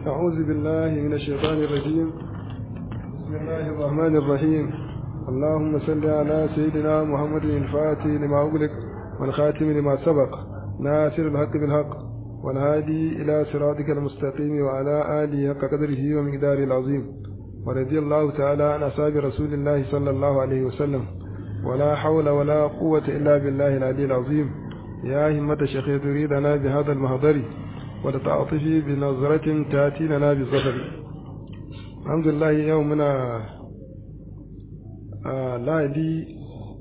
أعوذ بالله من الشيطان الرجيم بسم الله الرحمن الرحيم اللهم صل على سيدنا محمد الفاتح لما أغلق والخاتم لما سبق ناصر الحق بالحق والهادي إلى صراطك المستقيم وعلى آله حق قدره ومقداره العظيم ورضي الله تعالى عن أصحاب رسول الله صلى الله عليه وسلم ولا حول ولا قوة إلا بالله العلي العظيم يا همة الشيخ تريدنا بهذا المهضر ولتعطفي بنظرة تأتي لنا بالظفر الحمد لله يومنا آه لا دي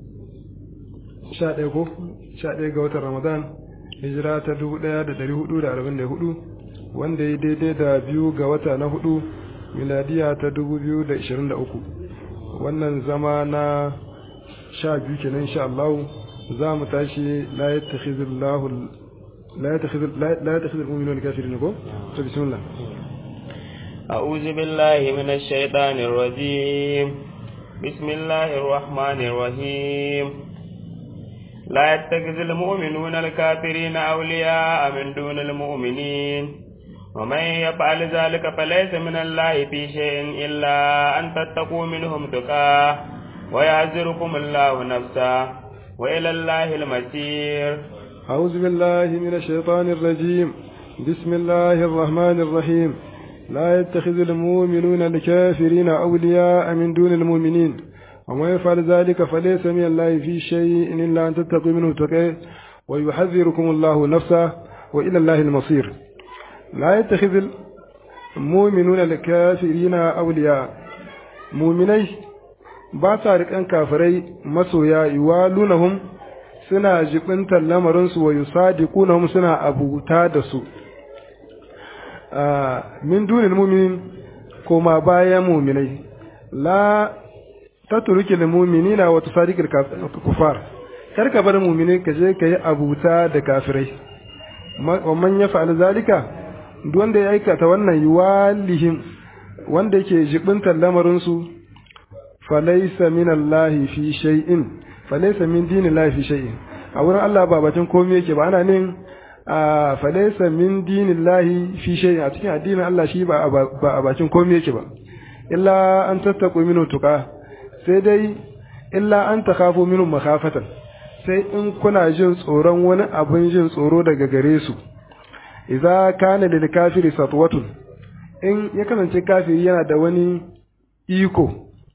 sha ko sha ɗaya ga watan ramadan hijira ta dubu ɗaya da ɗari hudu da arba'in da hudu wanda ya daidai da biyu ga wata na hudu miladiya ta dubu biyu da ishirin da uku wannan zama na sha biyu kenan insha Allah za mu tashi la yattakhidullahu لا يتخذ لا يتخذ المؤمنون الكافرين كو بسم الله أعوذ بالله من الشيطان الرجيم بسم الله الرحمن الرحيم لا يتخذ المؤمنون الكافرين أولياء من دون المؤمنين ومن يفعل ذلك فليس من الله في شيء إلا أن تتقوا منهم تقاه ويعذركم الله نفسه وإلى الله المسير أعوذ بالله من الشيطان الرجيم بسم الله الرحمن الرحيم لا يتخذ المؤمنون الكافرين أولياء من دون المؤمنين وما يفعل ذلك فليس من الله في شيء إلا أن تتقوا منه تقيه ويحذركم الله نفسه وإلى الله المصير لا يتخذ المؤمنون الكافرين أولياء مؤمني باتارك أن كافري مسويا يوالونهم suna jibintar lamarinsu wa yusadiqunahum suna abuta da su min dunin mu'minin koma bayan mu'minai la tatruki lil mu'minina wa tusadiqil kufar kar ka bar mu'minai ka je ka yi abuta da kafirai wa man yaf'al zalika duk wanda ya aikata wannan yuwalihim wanda yake jibintar lamarinsu falaysa minallahi fi shay'in falaisa min dini lahi fi shay'in a wurin Allah ba batun komai yake ba ana nin a falaisa min dini lahi fi shay'in a cikin addinin Allah shi ba a bakin komai yake ba illa an tattaku minu tuka sai dai illa an takhafu minhu makhafatan sai in kuna jin tsoron wani abin jin tsoro daga gare su idza kana lil kafiri satwatun in ya kasance kafiri yana da wani iko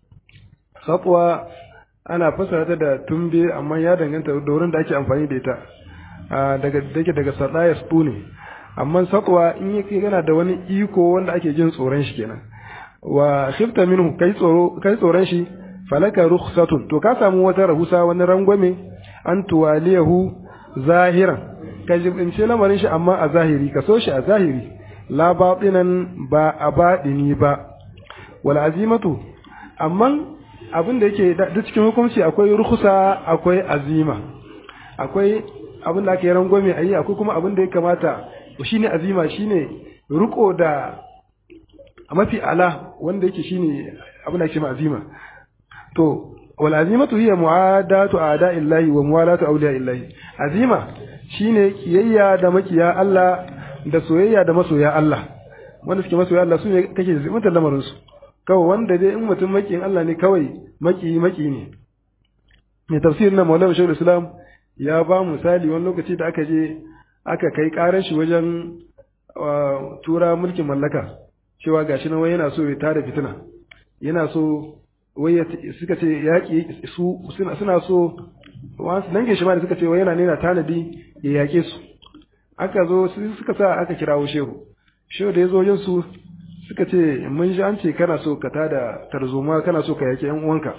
satwa ana fassara ta da tumbe amma ya danganta da wurin da ake amfani da ita daga dake daga sadaya su ne amma satwa in yake yana da wani iko wanda ake jin tsoron shi kenan wa khifta minhu kai tsoro kai tsoron shi falaka rukhsatun to ka samu wata rahusa wani rangwame an tuwaliyahu zahiran ka jibince lamarin shi amma a zahiri ka so shi a zahiri la batinan ba a baɗini ba wal azimatu amma abin da yake da cikin hukunci akwai rukusa akwai azima akwai abin da ake rangwame a yi akwai kuma abin da ya kamata shine azima shine riko da mafi ala wanda yake shine abin da ake ma azima to wal azimatu hiya mu'adatu a'da'illahi wa muwalatu awliya'illahi azima shine kiyayya da makiya Allah da soyayya da masoya Allah wanda suke masoya Allah su ne kake zimanta lamarin su kawai wanda dai in mutum makiyin Allah ne kawai maki maki ne mai tafsirin na Maulana Shaykhul Islam ya ba misali wani lokaci da aka je aka kai karar shi wajen tura mulkin mallaka cewa gashi nan wai yana so ya tada fitina yana so wai suka ce yaƙi su suna so wasu dange shi ma da suka ce wai yana nena tanadi ya yaƙe su aka zo suka sa aka kirawo shehu shehu da ya zo yin su suka ce mun ji an ce kana so ka tada tarzoma kana so ka yaki yan uwanka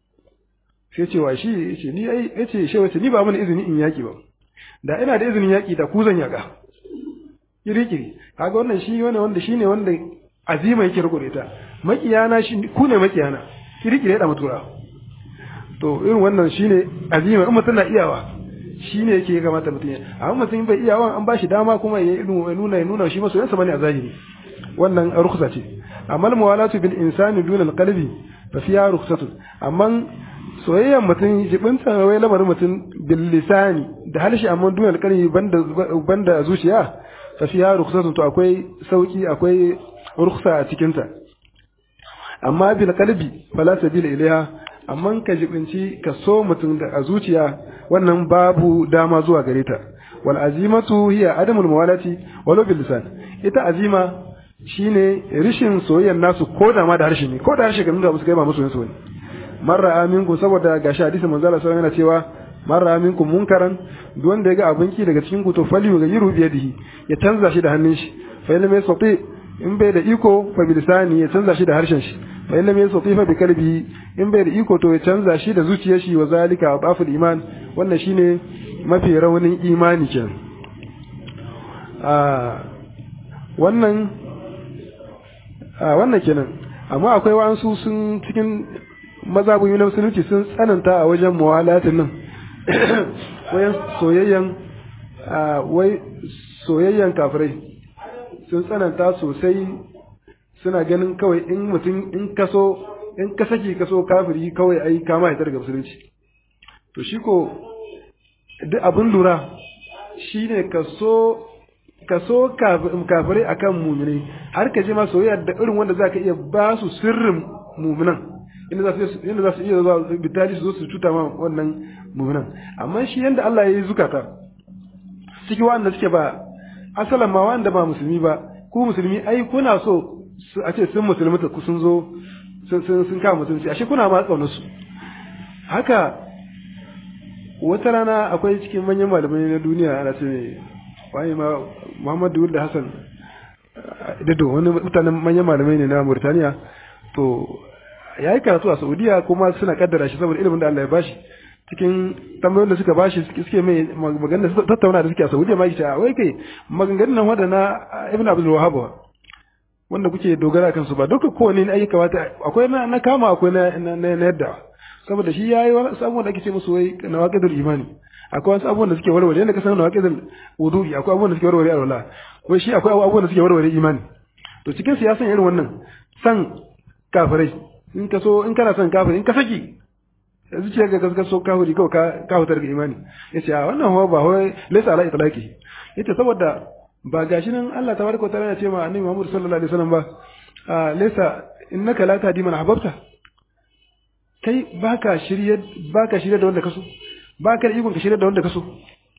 sai ce wa shi yace ni ai yace shi wace ni ba mun izini in yaki ba da ina da izinin yaki da ku zan yaka kiri kiri kaga wannan shi wani wanda shine wanda azima yake riko da ita makiyana shi ku ne makiyana kiri kiri da mutura to irin wannan shine azima in mutum na iyawa shine yake ya kamata mutum ya amma mutum bai iyawa an ba shi dama kuma ya nuna ya nuna shi masoyansa bane a zahiri wannan rukhsa ce amma muwalatu bil insani duna al qalbi fa fiha rukhsatun amma soyayyan mutum jibinta wai lamarin mutum bil lisani da halshi amma duna al qalbi banda banda zuciya fa fiha rukhsatun to akwai sauki akwai rukhsa a cikin ta amma bil qalbi fala sabila ilaiha amma ka jibinci ka so mutum da a zuciya wannan babu dama zuwa gare ta wal azimatu hiya adamul mawalati walau bil lisan ita azima shine rishin soyayyar nasu ko da ma da harshe ne ko da harshe kan da musu kai ba musu so ne marra aminku saboda gashi hadisi manzo Allah sallallahu alaihi yana cewa marra aminku munkaran duk wanda ya ga abinki daga cikin ku to fali ga yiru biyadihi ya canza shi da hannun shi fa illam yastati in bai da iko fa bilisani ya canza shi da harshen shi fa illam yastati fa bi kalbi in bai da iko to ya canza shi da zuciyar shi wa zalika adaful iman wannan shine mafi raunin imani kenan a wannan a wannan kenan amma akwai wa'ansu sun cikin mazabun na musulunci sun tsananta a wajen muwalatin nan wayan soyayyan wai soyayyan kafirai sun tsananta sosai suna ganin kawai in mutum in kaso in ka saki kaso kafiri kawai ai kama ya daga musulunci to shi ko duk abin lura shine kaso kaso kafirai akan muminai har ka je ma soyayya da irin wanda zaka iya ba su sirrin muminan inda za su inda za su iya zuwa bitali su zo su cuta ma wannan muminan amma shi yanda Allah ya yi zukata ciki wanda suke ba asalan ma wanda ba musulmi ba ku musulmi ai kuna so a ce sun musulmi ku sun zo sun sun sun kama musulunci ashe kuna ma tsaunar su haka wata rana akwai cikin manyan malamai na duniya ana ce wani ma Muhammadu da Hassan da wani mutanen manyan malamai ne na Mauritania to ya yi karatu a Saudiya kuma suna kaddara shi saboda ilimin da Allah ya bashi cikin tambayoyin da suka bashi suke mai maganar tattauna da suke a Saudiya ma yake wai kai maganganun nan wadana Ibn Abdul Wahhab wanda kuke dogara kansu ba duka kowane ne ayyuka wata akwai na, na kama akwai na, na, na yadda saboda shi yayi wani abubuwan da ake ce musu wai nawaqidul imani akwai wasu abubuwan da suke warware yadda ka san nawaqidul wudu'i akwai abubuwan da suke warware alwala wai shi akwai abubuwan da suke warware imani to cikin siyasan irin wannan san kafirai in ka so in kana son kafiri in ka saki zuciya ga ka so kafiri kawai ka ka hutar ga imani yace a wannan hawa ba wai laysa ala itlaqi yace saboda ba gashi nan Allah tabaraka wa ta'ala ya ce ma annabi Muhammad sallallahu alaihi wasallam ba laysa innaka la tahdi man ahbabta kai baka shirye baka shirye da wanda kaso baka da ikon ka shirye da wanda kaso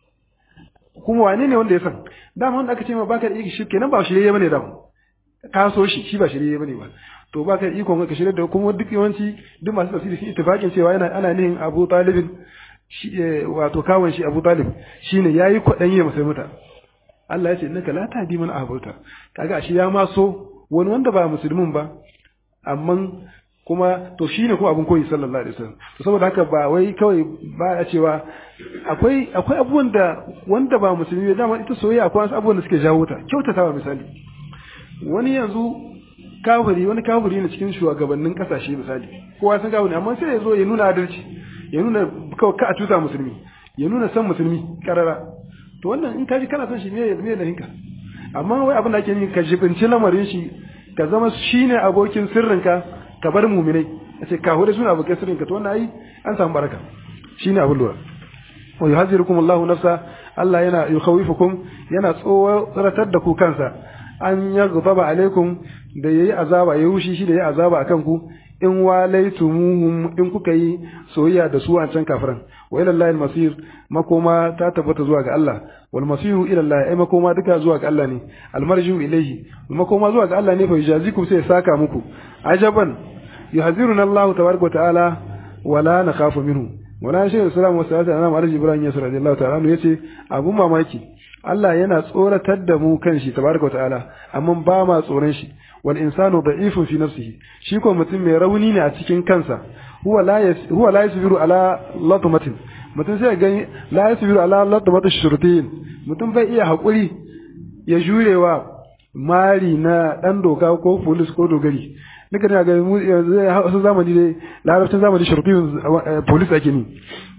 kuma wane ne wanda ya san dama wanda aka ce ma baka da ikon shi kenan ba shirye bane da ka so shi shi ba shirye bane ba to baka da ikon ka shirye da kuma duk yawanci duk masu tafsiri sun ittifaqin cewa yana ana nihin Abu Talibin shi wato kawon shi Abu Talib shine yayi kwadan yi masa muta Allah ya ce innaka la tahdi man ahbabta kaga shi ya ma so wani wanda ba musulmin ba amma kuma to shine kuma abun koyi sallallahu alaihi wasallam to saboda haka ba wai kawai ba a cewa akwai akwai abubuwan da wanda ba musulmi ba dama ita soyayya akwai wasu abubuwan da suke jawo ta kyautatawa misali wani yanzu kafiri wani kafiri ne cikin shugabannin kasashe misali kowa san kafiri amma sai ya zo ya nuna adalci ya nuna kawai ka a tuta musulmi ya nuna san musulmi karara to wannan in kaji kana son shi me me da hinka amma wai abin da ake yi ka jibinci lamarin shi ka zama shine abokin sirrinka ka bar muminai a ce ka hudu suna abokin sirrinka to wannan ai an samu baraka shine abin lura wa yuhazzirukum Allahu nafsa Allah yana yukhawifukum yana tsoratar da ku kansa an yaghdaba alaikum da yayi azaba ya rushi shi da yayi azaba akan ku in walaitumuhum in kuka yi soyayya da su a can kafiran wa ila Allah masir makoma ta tabbata zuwa ga Allah wal masiru ila Allah ai makoma duka zuwa ga Allah ne al marjiu ilayhi makoma zuwa ga Allah ne fa yujazikum sai saka muku ajaban yuhaziruna Allah tabaraka wa ta'ala wala nakhafu minhu wala shi sallallahu alaihi wasallam annabi alhaji ibrahim yasir radiyallahu ta'ala anhu yace abun mamaki Allah yana tsoratar da mu kan shi tabaraka wa ta'ala amma ba ma tsoron shi wal insanu da'ifun fi nafsihi shi ko mutum mai rauni ne a cikin kansa huwa la huwa la yasbiru ala latmatin mutum sai ga la yasbiru ala latmatin shurtin mutum bai iya hakuri ya jurewa mari na dan doka ko police ko dogari nika ne ga mu yanzu zamani dai larabcin zamani shurtin police ake ni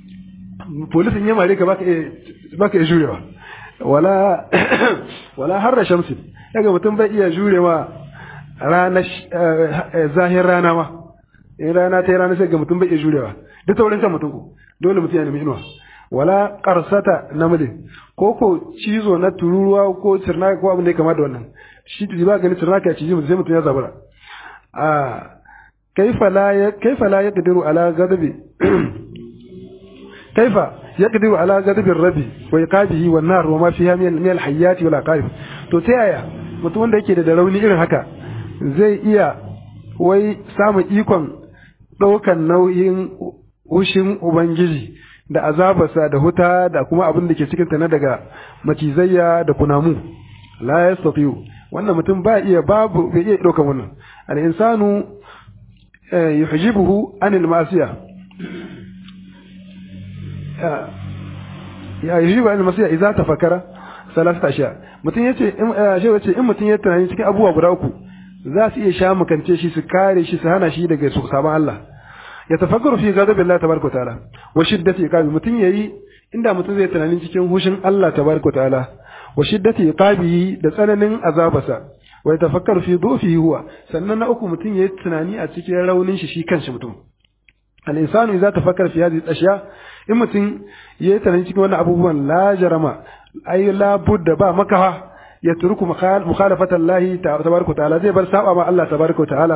police in ya mare ka baka baka iya jurewa wala wala harra shamsi daga mutum bai iya jurewa rana zahir rana ma in rana ta yi rana sai ga mutum bai iya jurewa duk taurin kan mutum ko dole mutum ya nemi inuwa wala qarsata namli ko ko cizo na tururuwa ko cirna ko abin da ya kama da wannan shi ba gani tunaka ya ciji mutum sai mutum ya zabura a kaifa la ya kaifa la yaqdiru ala ghadabi kaifa yaqdiru ala ghadabi rabbi wa iqabihi wan nar wa ma fiha min min al hayati wal aqarib to ta yaya mutum wanda yake da rauni irin haka zai iya wai samun ikon ɗaukan nauyin hushin ubangiji da azabarsa da huta da kuma abin da ke cikinta na daga macizayya da kunamu la yastati'u wannan mutum ba iya babu bai iya ɗaukan wannan al insanu yuhjibuhu anil masiya ya yuhjibu anil masiya idza tafakkara salasata ashiya mutum yace in shi yace in mutum ya tunani cikin abubuwa guda uku za su iya sha makance shi su kare shi su hana shi daga su sabon Allah ya tafakkaru fi ghadabi Allah tabaraka ta'ala wa shiddati iqabi mutum yayi inda mutum zai tunani cikin hushin Allah tabaraka ta'ala wa shiddati iqabihi da tsananin azabasa wa yatafakkaru fi dhufihi huwa sannan na uku mutum yayi tunani a cikin raunin shi shi kanshi mutum al insanu idza tafakkara fi hadhihi al-ashya in mutum yayi tunani cikin wannan abubuwan la jarama ay la budda ba makaha ya turku mukhalafata Allah tabaraka ta'ala zai bar saba ma Allah tabaraka ta'ala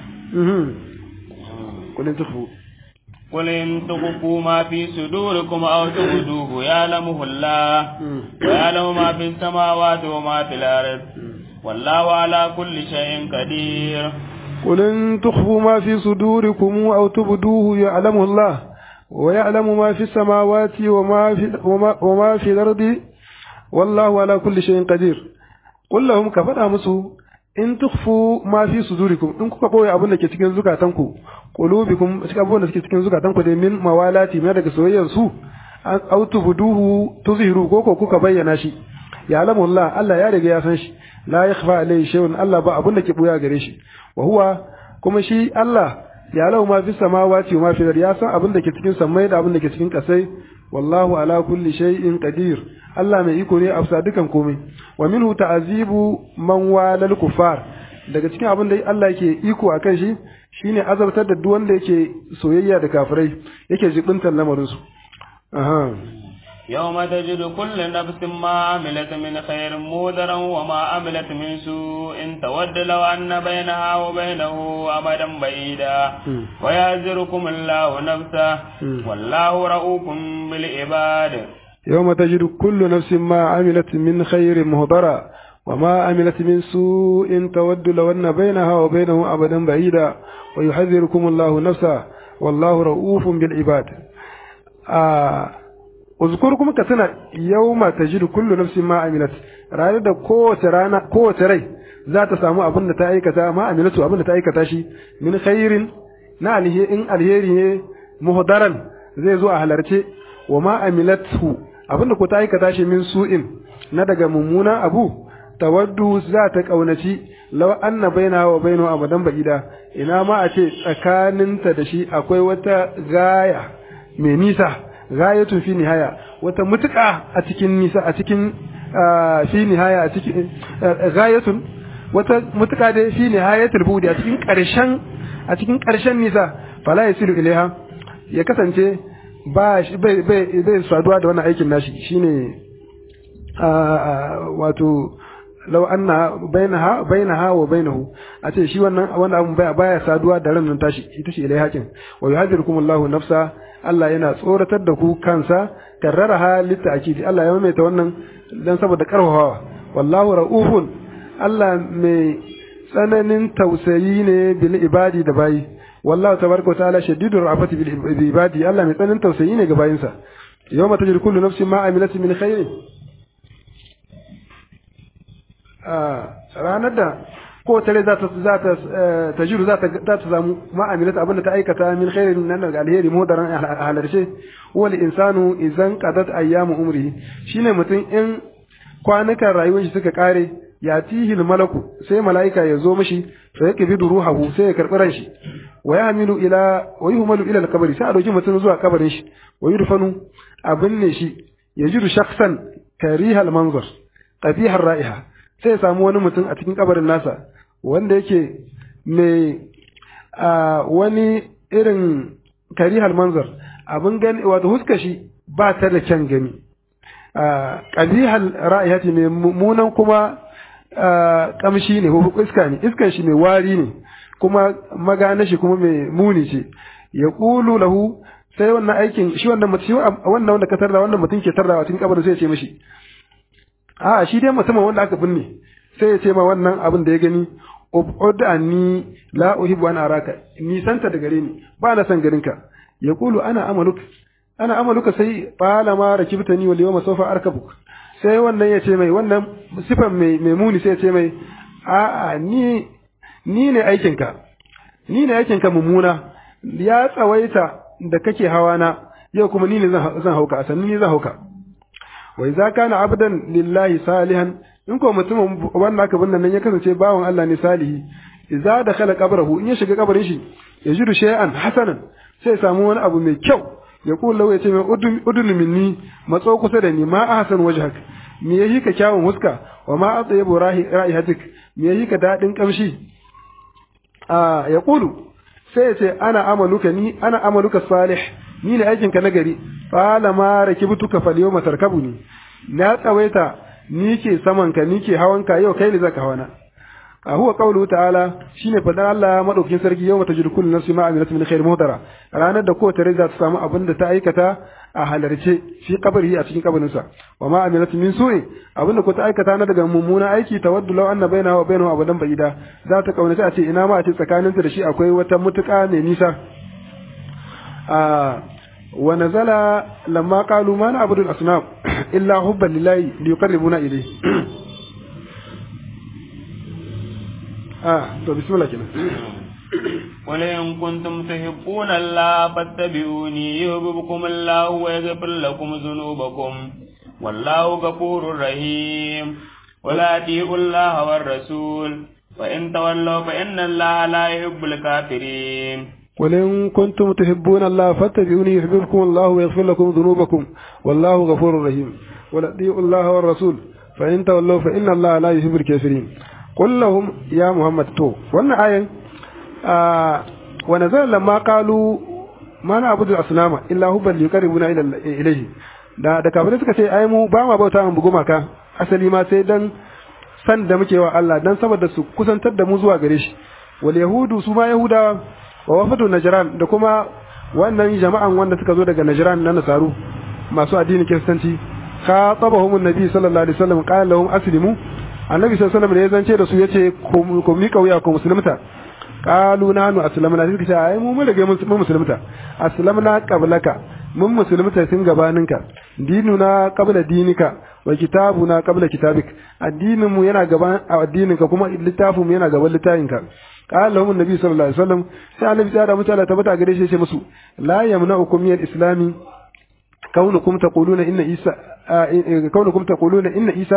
قل إن تخفوا قل إن تخفوا ما في صدوركم أو تبدوه يعلمه الله ويعلم ما في السماوات وما في الأرض والله على كل شيء قدير قل إن تخفوا ما في صدوركم أو تبدوه يعلمه الله ويعلم ما في السماوات وما في, وما, وما في الأرض والله على كل شيء قدير قل لهم كفر مسو in tukhfu ma fi sudurikum in kuka boye abin da ke cikin zukatanku qulubikum cikin abin da suke cikin zukatanku da min mawalati na daga soyayyan su aw tubduhu tuzhiru ko ko kuka bayyana shi ya alamu Allah Allah ya riga ya san shi la yakhfa alayhi shay'un Allah ba abin da ke buya gare shi wa huwa kuma shi Allah ya lahu ma fi samawati wa ma fi ya san abin da ke cikin samai da abin da ke cikin kasai wallahu ala kulli shay'in qadir Allah mai iko ne a bisa dukan komai wa minhu ta'azibu man walal kufar daga cikin abin da Allah yake iko akan shi shine azabtar da duk wanda yake soyayya da kafirai yake jibintar lamarin su aha يوم تجد كل نفس ما عملت من خير مودرا وما عملت من سوء تود لو أن بينها وبينه أمدا بعيدا ويعذركم الله نفسه والله رؤوف بالعباد يوم تجد كل نفس ما عملت من خير مهضرا وما عملت من سوء تود لو أن بينها وبينه أبدا بعيدا ويحذركم الله نفسه والله رؤوف بالعباد آه uzkurkum ka tuna yawma tajidu kullu nafsin ma amilat ranar da kowace rana kowace rai za ta samu abin da ta aikata ma amilatu abin da ta aikata shi min khairin na alheri in alheri ne muhdaran zai zo a halarce wa ma amilatu abin da ko ta aikata shi min su'in na daga mummuna abu tawaddu za ta kaunaci law anna baina wa bainahu abadan ba'ida ina ma a ce tsakaninta da shi akwai wata gaya mai nisa gayatun fi nihaya wata mutuka a cikin nisa a cikin fi nihaya a cikin gayatun wata mutuka da fi nihayatul budi a cikin karshen a cikin karshen nisa fala yasilu ilaiha ya kasance ba bai bai bai saduwa da wannan aikin nashi shine wato law anna bainaha bainaha wa bainahu a ce shi wannan wannan abun baya baya saduwa da ran nan tashi ita ce ilai hakin wa yuhadirukum Allahu nafsa Allah yana tsoratar da ku kansa karraraha litta'kidi Allah ya maimaita wannan dan saboda karfafawa wallahu raufun Allah mai tsananin tausayi ne bil ibadi da bayi wallahu tabaraka wa ta'ala shadidur rafati bil ibadi Allah mai tsananin tausayi ne ga bayinsa yawma tajid kullu nafsin ma amilat min khairin ranar da ko tare za ta za ta tajiru za ta za ta samu ma'amilata abinda ta aikata min khairin nan daga alheri mudaran halarce wal insanu idan qadat ayyamu umri shine mutum in kwanukan rayuwar shi suka kare ya tihil malaku sai mala'ika ya zo mishi sai ya kibidu ruhahu sai ya karbi ran shi wa yahmilu ila wa yuhmalu ila al-qabri sai a dauki mutum zuwa kabarin shi wa yudfanu abin ne shi yajidu shakhsan karihal manzar qabihar ra'iha sai ya samu wani mutum a cikin kabarin nasa wanda yake mai wani irin karihal manzar abin gani wato huska shi ba ta da kyan gani kabihal ra'ayati mai mummunan kuma kamshi ne ko iska ne iskan shi mai wari ne kuma magana shi kuma mai muni ce ya qulu lahu sai wannan aikin shi wannan mutum wannan wanda ka tarda wannan mutum ke tarda cikin kabarin sai ya ce mishi a shi dai mutumin wanda aka binne sai ya ce ma wannan abin da ya gani ubud anni la uhibbu an araka ni santa da gare ni ba na san garinka ya qulu ana amaluk ana amaluka sai fala ma rakibtani wal yawma sawfa arkabuk sai wannan ya ce mai wannan sifan mai mai muni sai ya ce mai a a ni ni ne aikinka ni ne aikinka mummuna ya tsawaita da kake hawa na yau kuma ni ne zan hauka a sannan ni zan hauka wa idza kana abdan lillahi salihan in ko mutumin wanda aka binne nan ya kasance bawan Allah ne salihi idza dakhala qabrahu in ya shiga kabarin shi ya jiru shay'an hasanan sai samu wani abu mai kyau ya kula lau ya ce mai udun minni matso kusa da ni ma ahsan wajhak me yayi ka kyawun huska wa ma atyabu ra'ihatik me yayi ka dadin kamshi a ya kulu sai ya ce ana amaluka ni ana amaluka salih ni ne aikinka na gari fala ma rakibtuka fal yawma tarkabuni na tsawaita ni ke saman ka ni ke hawan ka yau kai ne zaka hawana a huwa qawluhu ta'ala shine fadan Allah madaukakin sarki yawma tajidu kullu nafsin ma amilat min khair muhdara ranar da kowace rai za ta samu abin da ta aikata a halarce shi kabari a cikin kabarin sa wa ma amilat min su'i abin da ko ta aikata na daga mummuna aiki tawaddu law anna bainaha wa bainahu abadan ba'ida za ta kaunace a ce ina ma a ce tsakaninta da shi akwai wata mutuka mai nisa a ونزل لما قالوا ما نعبد الأصنام إلا حبا لله ليقربونا إليه آه طب بسم الله كده قل إن كنتم تحبون الله فاتبعوني يحببكم الله ويغفر لكم ذنوبكم والله غفور رحيم ولا أطيعوا الله والرسول فإن تولوا فإن الله لا يحب الكافرين قل إن كنتم تحبون الله فاتبعوني يحببكم الله ويغفر لكم ذنوبكم والله غفور رحيم ولا الله والرسول فإن تولوا فإن الله لا يحب الكافرين قل لهم يا محمد تو وانا آية آه ونزل لما قالوا ما نعبد الأصنام إلا هبا ليقربنا إلى إليه da da kafirai suka ce ai mu ba ma bauta mu gumaka asali ma sai dan san da muke wa Allah dan saboda su kusantar da mu zuwa gare shi wal yahudu su ma yahudawa wa wafatu najran da kuma wannan jama'an wanda suka zo daga najran na nasaru masu addinin kiristanci khatabahum annabi sallallahu alaihi wasallam qala lahum aslimu annabi sallallahu alaihi wasallam da ya zance da su yace ku mi kauya ku musulmata qalu nanu aslamna suka ce ai mu mun rage mun musulmata aslamna qablaka mun musulmata tun gabaninka dinuna qabla dinika wa kitabuna qabla kitabik addinin mu yana gaban addininka kuma littafin mu yana gaban littafinka قال لهم النبي صلى الله عليه وسلم sai annabi ya da mutane tabbata gare shi ya ce musu la yamna'ukum min al-islam kaunukum taquluna inna isa kaunukum taquluna inna isa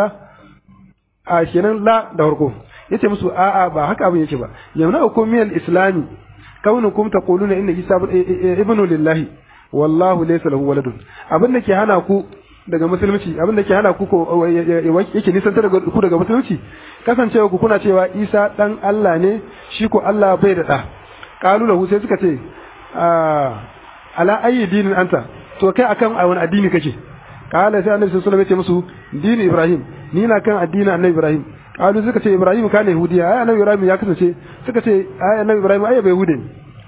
a kenan la da farko yace musu a a ba haka abin yake ba yamna'ukum min al-islam kaunukum taquluna inna isa ibnu lillahi wallahu laysa lahu waladun abin da ke hana ku daga musulunci abin da ke hana ku ko yake nisantar da ku daga musulunci kasancewa ku kuna cewa Isa dan Allah ne shi ko Allah bai da da qalu lahu sai suka ce ala ayi dinin anta to kai akan wani addini kake qala sai annabi sallallahu alaihi wasallam ya ce musu dini Ibrahim ni na kan addinin annabi Ibrahim qalu suka ce Ibrahim kana yahudiya ai annabi Ibrahim ya kasance suka ce ai annabi Ibrahim ai bai yahudi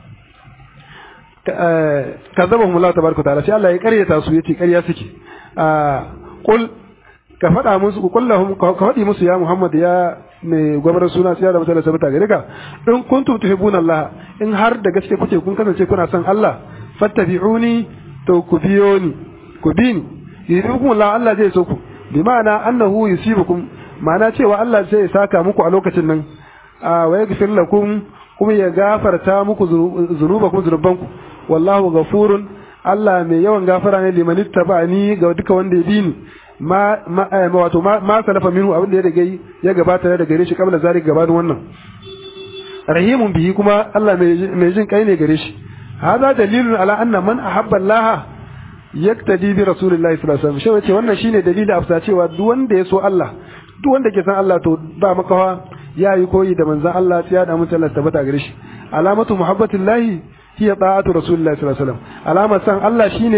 kazabahum Allah tabaraka ta'ala sai Allah ya karyata su yace karya suke qul ka faɗa musu ku kullahum ka faɗi musu ya Muhammad ya mai gwamnatin suna siya da mutane sabata gare ka in kuntum tuhibbuna Allah in har da gaske kuke kun kasance kuna son Allah fattabi'uni to ku biyo ni ku bi ni yuhibbukum Allah Allah zai so ku bi ma'ana annahu yusibukum ma'ana cewa Allah zai saka muku a lokacin nan wa yaghfir lakum kuma ya gafarta muku zunubakum zunubanku wallahu ghafurun Allah mai yawan gafara ne liman ittaba'ani ga duka wanda ya bi ni ma ma wato ma ma salafa minhu abin da ya rage ya gabata da gare shi kabla zalik gabanin wannan rahimun bihi kuma Allah mai jin kai ne gare shi hada dalilun ala anna man ahabba Allah yaktadi bi rasulillahi sallallahu alaihi wasallam shi wannan shine dalili afsa cewa duk wanda ya so Allah duk wanda ke san Allah to ba makawa ya yi koyi da manzon Allah ya da mutum Allah tabbata gare shi alamatu muhabbatillahi hiya ta'atu rasulillahi sallallahu alaihi wasallam alamar san Allah shine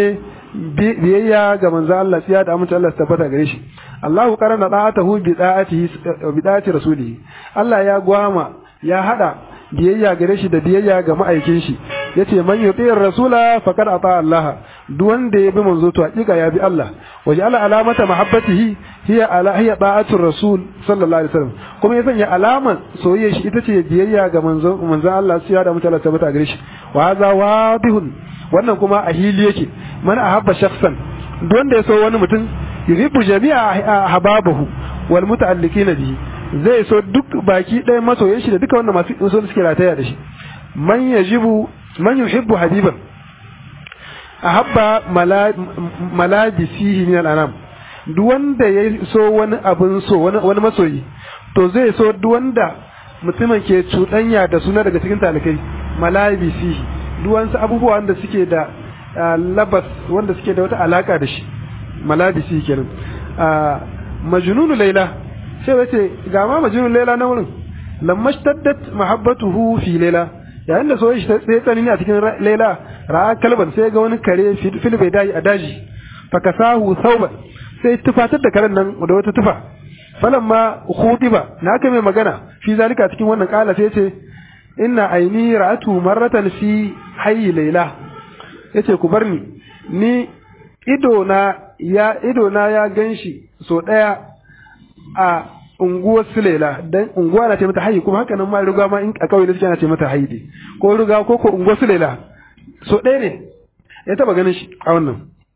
biyayya ga manzo Allah tsiya da amince Allah tabbata gare shi Allahu qarana da'atahu bi da'atihi bi da'ati rasulihi Allah ya gwama ya hada biyayya gare shi da biyayya ga ma'aikin shi yace man yuti'ir rasula faqad ata Allah duk wanda ya bi manzo to hakika ya bi Allah waje ala alamata mahabbatihi hiya ala hiya da'atu rasul sallallahu alaihi wasallam kuma ya sanya alaman soyayya shi ita ce biyayya ga manzo manzo Allah sai ya da mutala tabbata gare shi wa hadha wadihun wannan kuma a hili yake man ahabba shakhsan duk wanda ya so wani mutum yuhibbu jami'a hababahu wal muta'alliqina bihi zai so duk baki ɗaya masoyan shi da duka wanda masu so suke rataya da shi man yajibu man yuhibbu habiban ahabba malabisihi min al'anam duk wanda ya so wani abin so wani masoyi to zai so duk wanda mutumin ke cuɗanya da suna daga cikin talikai malabisihi duk wasu abubuwa wanda suke da labas wanda suke da wata alaka da shi malabisihi kenan majnunu laila sai wace ga ma majnunu laila na wurin lamma shtaddat mahabbatuhu fi laila yayin da soyayya ta tsaye tsanani a cikin laila ra'a kalban sai ga wani kare fil bai dai a daji fakasahu sauban sai tufatar da karen nan da wata tufa falamma khudiba na aka mai magana fi zalika cikin wannan kala sai ce inna aini ra'atu marratan fi hayyi laila yace ku bar ni ni ido na ya ido na ya ganshi so daya a unguwar Sulela dan unguwa na ce mata hayi kuma haka nan ma riga ma in a kauye da suke ana ce mata hayi dai ko riga ko ko unguwar Sulela so ɗaya ne ya taba ganin shi a wannan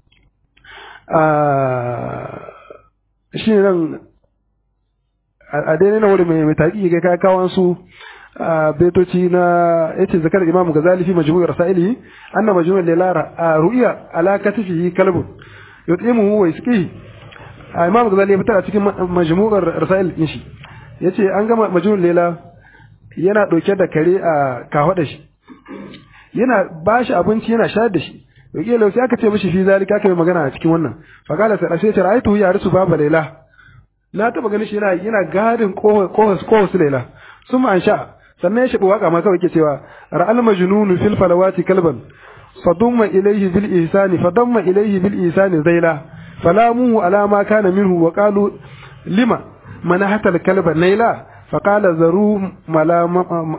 shi ne nan a daidai na wuri mai taƙi ga kai kawan su betoci na yace zakar imamu gazali fi majmu'ir rasailihi anna majmu'ul layla ru'ya ala katifihi kalbun yutimuhu wa yasqihi imam gazali ya fitar a cikin majmu'ar rasail din shi yace an gama majmu'ul layla yana dauke da kare a kafada shi yana bashi abinci yana shayar da shi yake lau sai aka ce mishi fi zalika aka yi magana a cikin wannan fa kala sai sai ra'aytu ya rusu baba layla na taba ganin shi yana yana gadin kohos kohos layla suma an sha sannan ya shaɓi waka ma kawai ke cewa ra'al majnunu fil falawati kalban fadumma ilayhi bil ihsani fadamma ilayhi bil ihsani zaila falamuhu ala ma kana minhu wa qalu lima manahata al kalba naila faqala zaru malama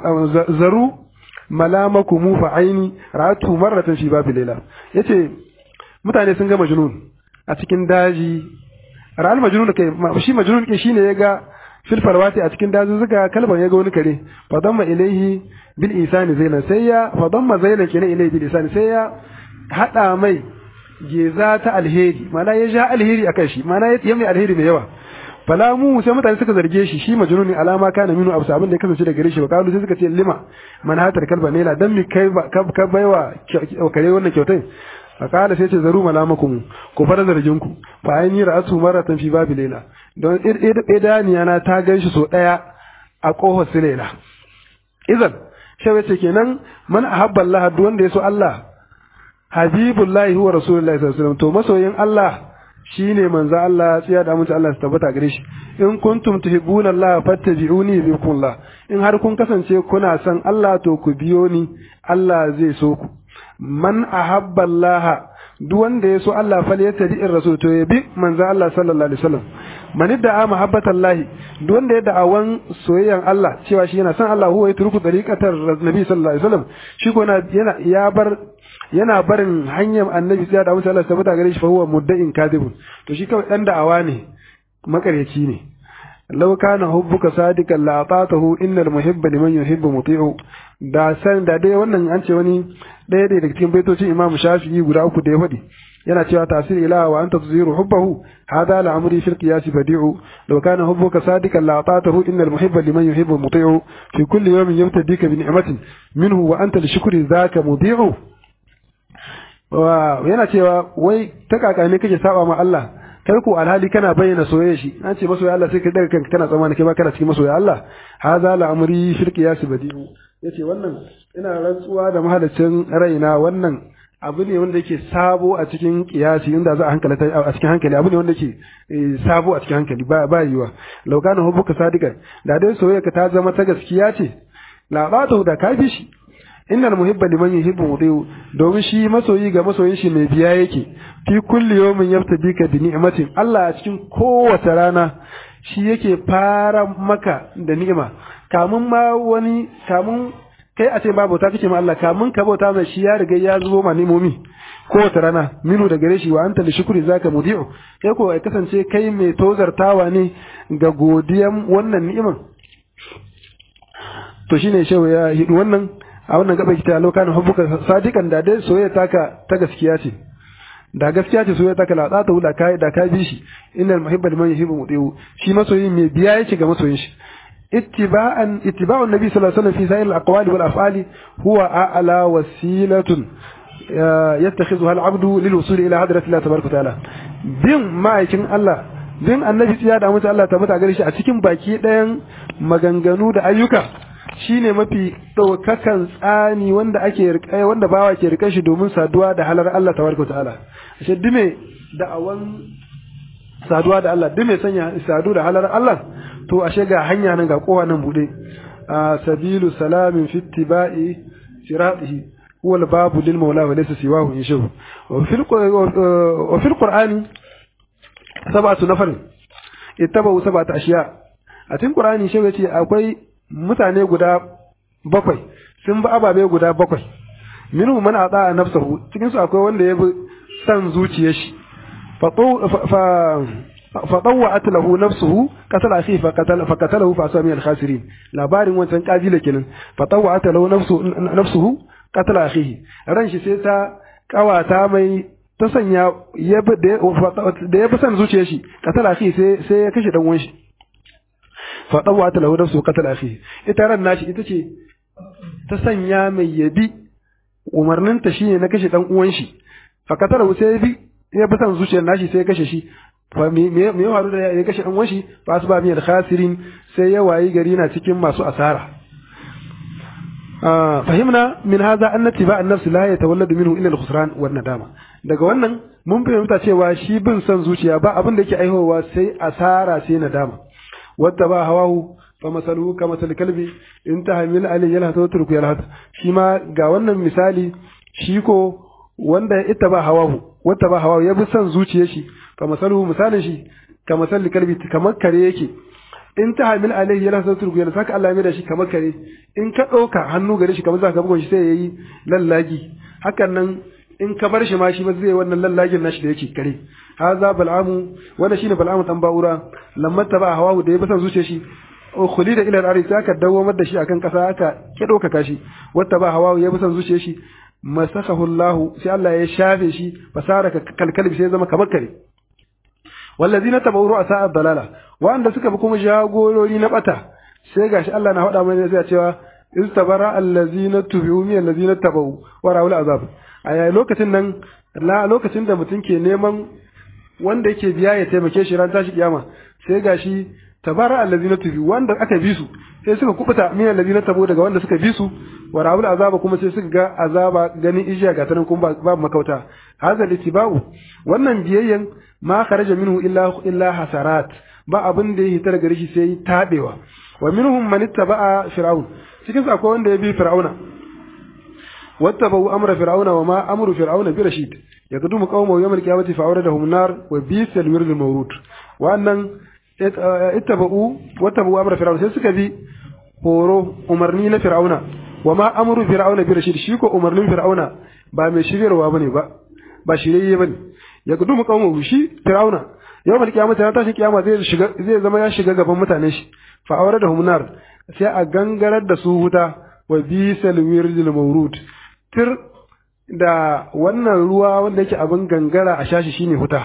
zaru malamakum fa aini ra'atu marratan fi babi laila yace mutane sun ga majnun a cikin daji ra'al majnun kai shi majnun ke shine ya ga fil farwati a cikin dazuzzuka kalban ya ga wani kare fa damma ilaihi bil isani zaina sai ya fa damma zaina kenan ilaihi bil isani sai ya hada mai geza ta alheri mana ya ja alheri akan shi mana ya mai alheri mai yawa fala mu sai mutane suka zarge shi shi majnuni alama kana minu abu abin da ya kasance da gare shi ba kalu sai suka ce lima man hatar kalba ne dan mi kai ka baiwa kare wannan kyautai fakala sai ce zaru malamakum ku fara zargin ku fa ai ni ra'atu maratan fi babi lela don idaniya na ta ganshi so daya a kohar su lela idan shawe ce kenan man ahabba Allah duk wanda ya so Allah habibullahi huwa rasulullahi sallallahu alaihi wasallam to masoyin Allah shine manzo Allah tsiya da mutu Allah su tabbata gare shi in kuntum tuhibbuna Allah fattabi'uni bikumullah in har kun kasance kuna son Allah to ku biyo ni Allah zai so ku man ahabba Allah duk wanda ya so Allah fal ya tabi in rasul to ya bi manzo Allah sallallahu alaihi wasallam man da'a mahabbata Allah duk wanda ya da'awan soyayyan Allah cewa shi yana son Allah huwa yatruku tariqatar nabi sallallahu alaihi wasallam shi ko yana ya bar yana barin hanyar annabi sai da musu Allah tabbata gare shi fa huwa mudda'in kadibun to shi kawai dan da'awa ne makaryaci ne law kana hubbuka sadiqan la atatahu innal muhibba liman yuhibbu muti'u da san da dai wannan an ce wani ɗaya daga cikin baitocin Imam Shafi'i guda uku da ya faɗi yana cewa tasir ilaha wa anta tuziru hubbahu hada la amri fil qiyas badi'u law kana hubbuka sadiqan la atatahu innal muhibba liman yuhibbu muti'u fi kulli yawmin yabtadika bi ni'matin minhu wa anta li shukri dhaka mudi'u yana cewa wai ta kaka ne kake saba ma Allah kai ko alhali kana bayyana soyayya shi an ce masoya Allah sai ka daga kanka kana tsammani kai ba kana cikin masoya Allah hadha la amri fil qiyas badi'u yace wannan ina rantsuwa da mahallacin raina wannan abu ne wanda yake sabo a cikin kiyasi inda za a hankali a cikin hankali abu ne wanda yake sabo a cikin hankali ba ba yiwa law kana hubbuka sadiqan da dai soyayya ka ta zama ta gaskiya ce la ba da ka bi shi innal muhibba liman yuhibbu mudiu domin shi masoyi ga masoyin shi mai biya yake fi kulli yawmin yabtadika bi ni'matin Allah a cikin kowace rana shi yake fara maka da ni'ima kamun ma wani kamun kai a ce ba bauta kake ma Allah kamun ka bauta mai shi ya riga ya zubo ma nimomi kowace rana minu da gare shi wa anta li shukri zaka mudi'u kai ko ai kasance kai mai tozartawa ne ga godiyan wannan ni'iman to shine shehu ya hidu wannan a wannan gaba kita lokacin hubbuka sadikan da dai soyayya taka ta gaskiya ce da gaskiya ce soyayya taka la ta da kai da ka bi shi innal muhibba liman yuhibbu mudi'u shi masoyi mai biya yake ga masoyin shi اتباعا اتباع النبي صلى الله عليه وسلم في سائر الاقوال والافعال هو اعلى وسيله يتخذها العبد للوصول الى حضره الله تبارك وتعالى bin ma'aikin Allah bin annabi tsiya da mutu Allah ta mutu a gare shi a cikin baki ɗayan maganganu da ayyuka shine mafi ɗaukakan tsani wanda ake wanda bawa ke rika shi domin saduwa da halar Allah tabaraka ta'ala ashe dume da'awan saduwa da Allah dume sanya sadu da halar Allah to ashe ga hanya nan ga kowa nan bude a sabilu salamin fi ittiba'i siratihi huwa al-babu lil mawla wa laysa siwahu inshu wa fil wa fil qur'ani sab'atu nafar ittaba'u sab'atu ashiya a cikin qur'ani shi yace akwai mutane guda bakwai sun bi ababe guda bakwai minhu man ata nafsahu cikin su akwai wanda ya bi san zuciyar shi fa فطوعت له نفسه قتل أخيه فقتل فقتله فأصاب من الخاسرين labarin wancan kabila kenan فطوعت له نفسه نفسه قتل أخيه ran shi sai ta kawata mai ta sanya da ya fi son zuciyar shi قتل أخيه sai sai ya kashe dan uwan shi فطوعت له نفسه قتل أخيه ita ran nashi ita ce ta sanya mai yabi umarninta shine na kashe dan uwan shi فقتله sai ya bi ya fi son zuciyar nashi sai ya kashe shi me ya faru da ya kashe ɗan washi ba su ba miyar khasirin sai ya wayi gari na cikin masu asara fahimna min haza an ba an nafsi la yatawalladu minhu illa al-khusran wan nadama daga wannan mun fahimta cewa shi bin son zuciya ba abin da yake aihowa sai asara sai nadama wadda ba hawahu fa masaluhu ka masal kalbi in tahmil alayhi yalhatu wa turku yalhatu shi ma ga wannan misali shi ko wanda ita ba hawahu wadda ba hawahu ya bi son zuciyar shi fa masaluhu misalin shi ka masal kalbi kamar kare yake in ta hamil alaihi yana san turgu yana saka Allah ya da shi kamar kare in ka ɗauka hannu gare shi kamar zaka bugun shi sai yayi lallagi hakan nan in ka bar shi ma shi ba zai wannan lallagin nashi da yake kare haza bal'amu wanda shine bal'amu dan ba'ura lamma taba hawahu da ya basan zuciya shi khulida ila al-ardi sai aka dawamar da shi akan kasa aka ke ɗaukaka shi wata ba hawahu ya basan zuciya shi masakahu Allah sai Allah ya shafe shi fasara kalkalbi sai zama kamar kare wallazina tabawu ru'asa ad-dalala wanda suka bi kuma jagorori na bata sai gashi Allah na faɗa mana sai cewa istabara allazina tubi'u min allazina tabawu wa ra'ul azab a lokacin nan la lokacin da mutum ke neman wanda yake biya ya taimake shi ran tashi kiyama sai gashi tabara allazina tubi'u wanda aka bi su sai suka kubuta min allazina tabawu daga wanda suka bi su wa ra'ul azaba kuma sai suka ga azaba ganin ijiya ga tanan kuma babu makauta hadha litiba'u wannan biyayyan ma kharaja minhu illa illa hasarat ba abin da ya hita daga shi sai tabewa wa minhum man ittaba'a fir'aun cikin su akwai wanda ya bi fir'auna wattaba'u amra fir'auna wa ma amru fir'auna bi rashid yaqdumu qaumahu yawm al-qiyamati fa awradahum nar wa bisa al-wird al-mawrud wannan ittaba'u wattaba'u amra fir'auna sai suka bi horo umarni na fir'auna wa ma amru fir'auna bi rashid shi ko umarnin fir'auna ba mai shiryarwa bane ba ba shirye bane yaqdumu qaumahu shi fir'auna yau mal kiyama ta tashi kiyama zai shiga zai zama ya shiga gaban mutanen shi fa aure da humnar sai a gangarar da su wuta wa bisal wirdil mawrud tir da wannan ruwa wanda yake abin gangara a shashi shine wuta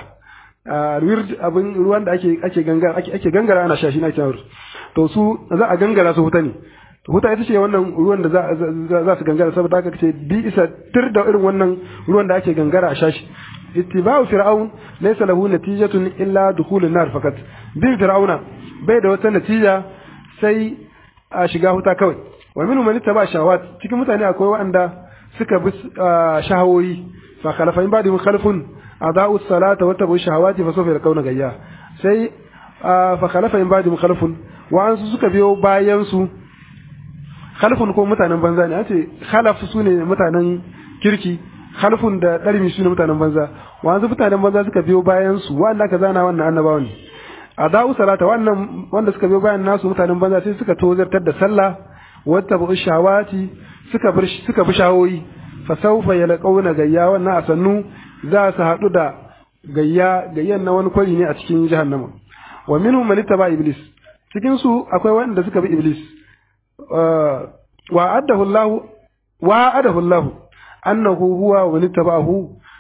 wird abin ruwan da ake ake gangara ake ake gangara ana shashi na cewa to su za a gangara su wuta ne wuta ita ce wannan ruwan da za za su gangara saboda haka ce bi isa tir da irin wannan ruwan da ake gangara a shashi ittiba'u fir'aun laysa lahu natijatun illa dukhulun nar fakat bin fir'auna bai da wata natija sai a shiga huta kawai wa minhum man ittaba shahawat cikin mutane akwai waɗanda suka bi shahawoyi fa khalafa in ba'dihim khalfun adau salata wa tabu shahawati fa sawfa yakuna gayya sai fa khalafa in ba'dihim khalfun wa an suka biyo bayan su khalfun ko mutanen banza ne ce khalaf su ne mutanen kirki khalfun da darmi su ne mutanen banza wanzu mutanen banza suka biyo bayan su wanda aka zana wannan annabawa ne a da'u salata wannan wanda suka biyo bayan nasu mutanen banza sai suka tozartar da sallah wata bu shawati suka bar suka bi shawoyi fa sawfa yalqawna gayya wannan a sannu za su haɗu da gayya gayyan na wani kwari ne a cikin jahannama wa minhum man ittaba iblis cikin su akwai wanda suka bi iblis wa addahu Allah wa adahu Allah annahu huwa wa nittabahu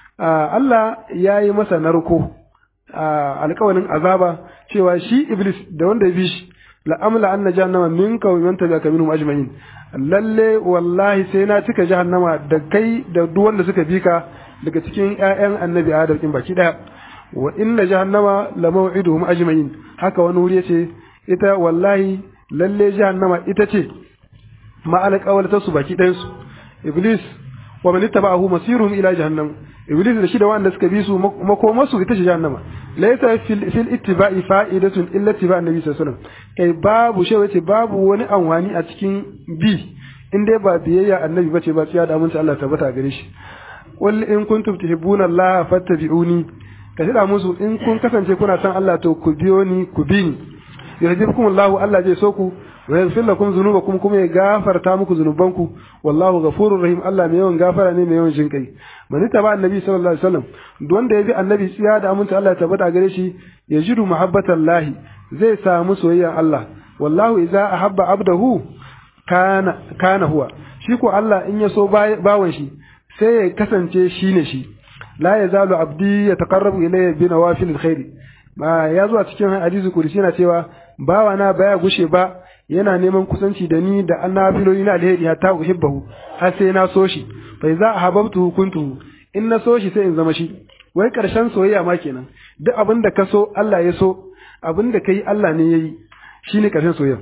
Allah yayi masa narko alƙawarin azaba cewa shi iblis da wanda ya bi shi la amla anna jahannama minka wa man tabi'aka minhum ajma'in lalle wallahi sai na cika jahannama da kai da duk wanda suka bi ka daga cikin ƴaƴan annabi adam din baki daya wa inna jahannama la maw'iduhum ajma'in haka wani wuri yace ita wallahi lalle jahannama ita ce ma alƙawalta su baki ɗayan su iblis wa man ittaba'ahu masiruhum ila jahannam iblis da shi da wanda suka bi su makomasu ita ce jahannama laysa fil fil ittiba'i fa'idatun illa ittiba' annabi sallallahu alaihi wasallam kai babu shi wace babu wani anwani a cikin bi in dai ba biyayya annabi bace ba tsiya da aminci Allah tabbata gare shi qul in kuntum tuhibbuna Allah fattabi'uni ka shida musu in kun kasance kuna son Allah to ku biyo ni ku bi ni yuhibbukum Allah Allah zai so ku wa yaghfir lakum dhunubakum kuma ya gafarta muku zunubanku wallahu ghafurur rahim Allah mai yawan gafara ne mai yawan jin kai man taba annabi sallallahu alaihi wasallam duk wanda ya bi annabi tsiya da aminta Allah tabbata gare shi yajidu muhabbatallahi zai samu soyayya Allah wallahu idza ahabba abdahu kana kana huwa shi ko Allah in ya so bawan shi sai ya kasance shi ne shi la yazalu abdi yataqarrabu ilayya bi nawafil alkhair ma ya zo a cikin hadisi kursi yana cewa bawa na baya gushe ba yana neman kusanci da ni da annabiloli na alheri hatta uhibbahu har sai na so shi fa idza ahabbtu kuntu in na so shi sai in zama shi wai karshen soyayya ma kenan duk abin da ka so Allah ya so abin da kai Allah ne yayi shine karshen soyayya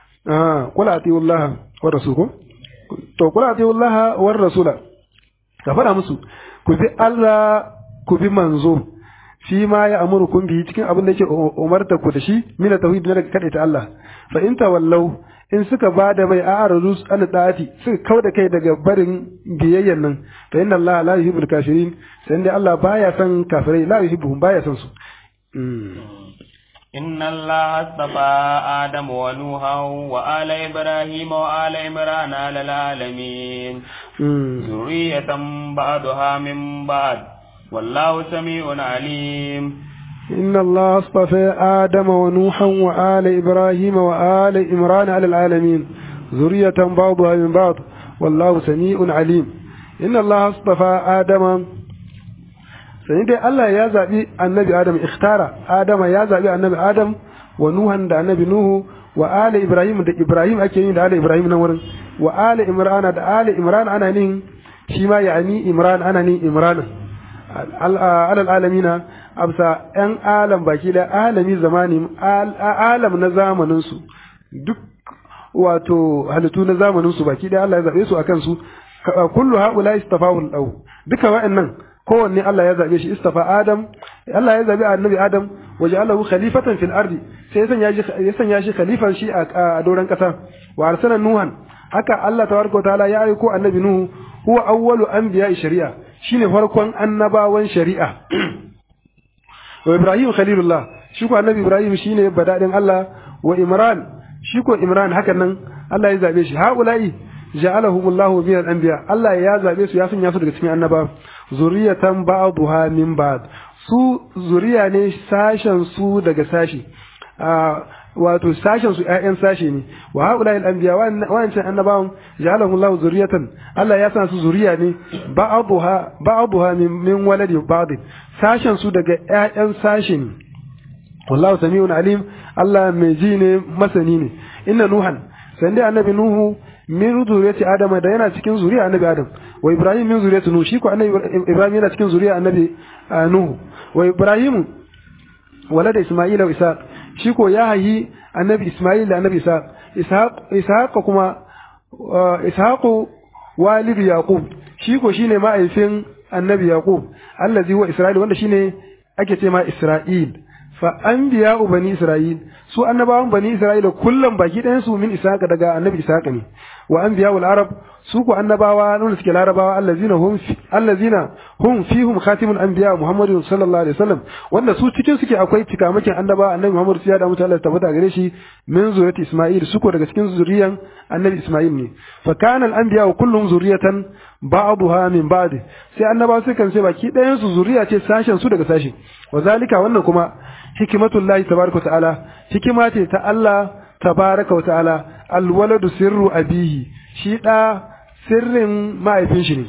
ah kula atiullaha wa rasuluhu to kula atiullaha wa rasula ka fara musu ku bi Allah ku bi manzo shi ma ya amuru kun bi cikin abin da yake umarta ku da shi mina tauhid na daga kadaita Allah fa in tawallau in suka ba da bai a'aradu an da'ati suka kau da kai daga barin biyayyan nan fa inna Allah la yuhibbul kafirin sai dai Allah baya son kafirai la yuhibbuhum baya son su إن الله اصطفى آدم ونوحا وآل إبراهيم وآل عمران على العالمين ذرية بعضها من بعض والله سميع عليم إن الله اصطفى آدم ونوحا وآل إبراهيم وآل عمران على العالمين ذرية بعضها من بعض والله سميع عليم إن الله اصطفى آدم sai dai Allah ya zaɓi annabi Adam ikhtara Adama ya zaɓi annabi Adam wa Nuhan da annabi Nuhu wa ali Ibrahim da Ibrahim ake yin da ali Ibrahim nan wurin wa ali Imran da ali Imran ana nin shi ma yani Imran ana nin Imran alal alamina absa yan alam baki da alami zamani alam na zamanin su duk wato halittu na zamanin su baki da Allah ya zabe su akan su kullu haula istafahu lahu duka wa'annan kowanne Allah ya zabe shi istafa Adam Allah ya zabe annabi Adam waje Allahu khalifatan fil ardi sai ya ya sanya shi khalifan shi a doran kasa wa arsala nuhan haka Allah tabaraka wa ta'ala ya aiko annabi nuhu huwa awwalu anbiya'i shari'a shine farkon annabawan shari'a wa Ibrahim khalilullah shi ko annabi Ibrahim shine badadin Allah wa Imran shi ko Imran hakan nan Allah ya zabe shi haula'i ja'alahumullahu min al-anbiya Allah ya zabe su ya sanya su daga cikin annaba zuriyatan ba'dha min ba'd su zuriya ne sashen su daga sashi wato sashen su ƴaƴan sashe ne wa haula al-anbiya wa'ancan annabawan ja'alahumullahu zuriyatan Allah ya sa su zuriya ne ba'dha ba'dha min min waladi ba'd sashen su daga ƴaƴan sashe ne wallahu sami'un alim Allah mai ji ne masani ne inna nuhan sai dai annabi nuhu min zuriyati adama da yana cikin zuriya annabi adam wa ibrahim min zuriyati nuh shi ko annabi ibrahim yana cikin zuriya annabi nuh wa ibrahim walada isma'ila wa ishaq shi ko ya hayi annabi isma'il da annabi ishaq ishaq ishaq kuma ishaq walidu yaqub shi ko shine ma'aifin annabi yaqub allazi huwa isra'il wanda shine ake ce ma isra'il fa anbiya'u bani isra'il su annabawan bani isra'ila kullum baki ɗayan su min ishaqa daga annabi ishaqa ne wa anbiya'ul arab su ku annabawa nuna suke larabawa allazina hum allazina hum fihum khatimul anbiya muhammadu sallallahu alaihi wasallam wanda su cikin suke akwai cikamakin annaba annabi muhammad sai ya da mutane tabbata gare shi min zuriyati isma'il su ko daga cikin zuriyan annabi isma'il ne fa kana al anbiya kullum zuriyatan ba'daha min ba'd sai annaba su kan sai baki ɗayan su zuriya ce sashen su daga sashi wa zalika wannan kuma hikmatullahi tabaraka ta'ala hikima ce ta Allah tabaraka wa ta'ala alwaladu sirru abihi shi da sirrin mahaifin shi ne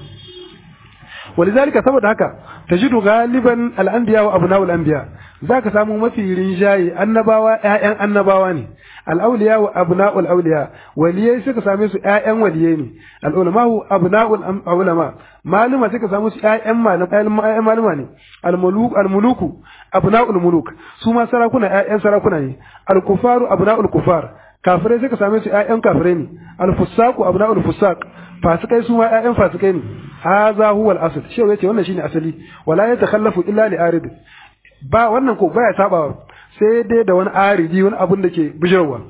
walizalika saboda haka tajidu galiban al-anbiya wa abna'ul anbiya zaka samu mafi rinjaye annabawa ƴaƴan annabawa ne al-awliya wa abna'ul awliya waliyai suka same su ƴaƴan waliyai ne al-ulama abna'ul ulama maluma suka samu su ƴaƴan malama maluma ne al-muluk al-muluku abna'ul muluk su ma sarakuna ƴaƴan sarakuna ne al-kufaru abna'ul kufar kafirai suka same su ƴaƴan kafirai ne al-fusaqu abna'ul fusaq fasikai su ma ƴaƴan fasikai ne hadha huwa al-asl shi yace wannan shine asali wala yatakhallafu illa li arid ba wannan ko baya saba sai dai da wani aridi wani abun da ke bijirwa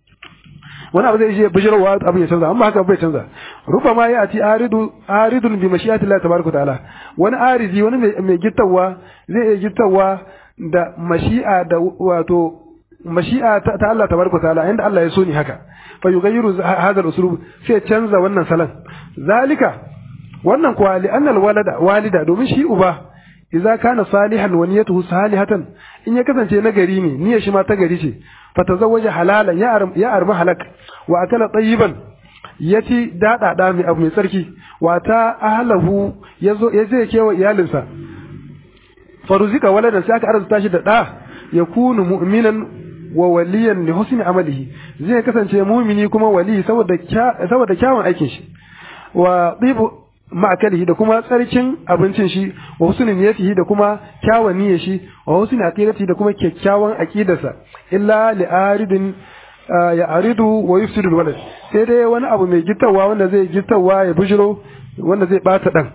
wani abu zai je bijirwa abin ya canza amma haka bai canza ruba ma ya ati aridu aridun bi mashi'ati Allah tabaraka ta'ala wani aridi wani mai gittawa zai iya gittawa da mashi'a da wato mashi'a ta Allah tabaraka ta'ala inda Allah ya so ni haka fa yughayyiru hadha al-uslub sai canza wannan salan zalika wannan kuwa li anna al-walada walida domin shi uba idza kana salihan wa niyyatuhu salihatan in ya kasance nagari ne niyyar shi ma ta gari ce fa tazawwaja halalan ya ya arma halak wa akala tayyiban yaci dada da mai abu mai tsarki wa ta ahlahu yazo yaje kewa iyalinsa faruzika waladan sai aka arzuta shi da da yakunu mu'minan wa waliyan li husni amalihi zai kasance mumini kuma wali saboda saboda kyawun aikin shi wa tibu ma'akalihi da kuma tsarkin abincin shi wa husni niyyatihi da kuma kyawun niyyar shi wa husni aqidatihi da kuma kyakkyawan aqidarsa illa li aridin ya aridu wa yufsidu walad sai dai wani abu mai gittawa wanda zai gittawa ya bujiro wanda zai bata dan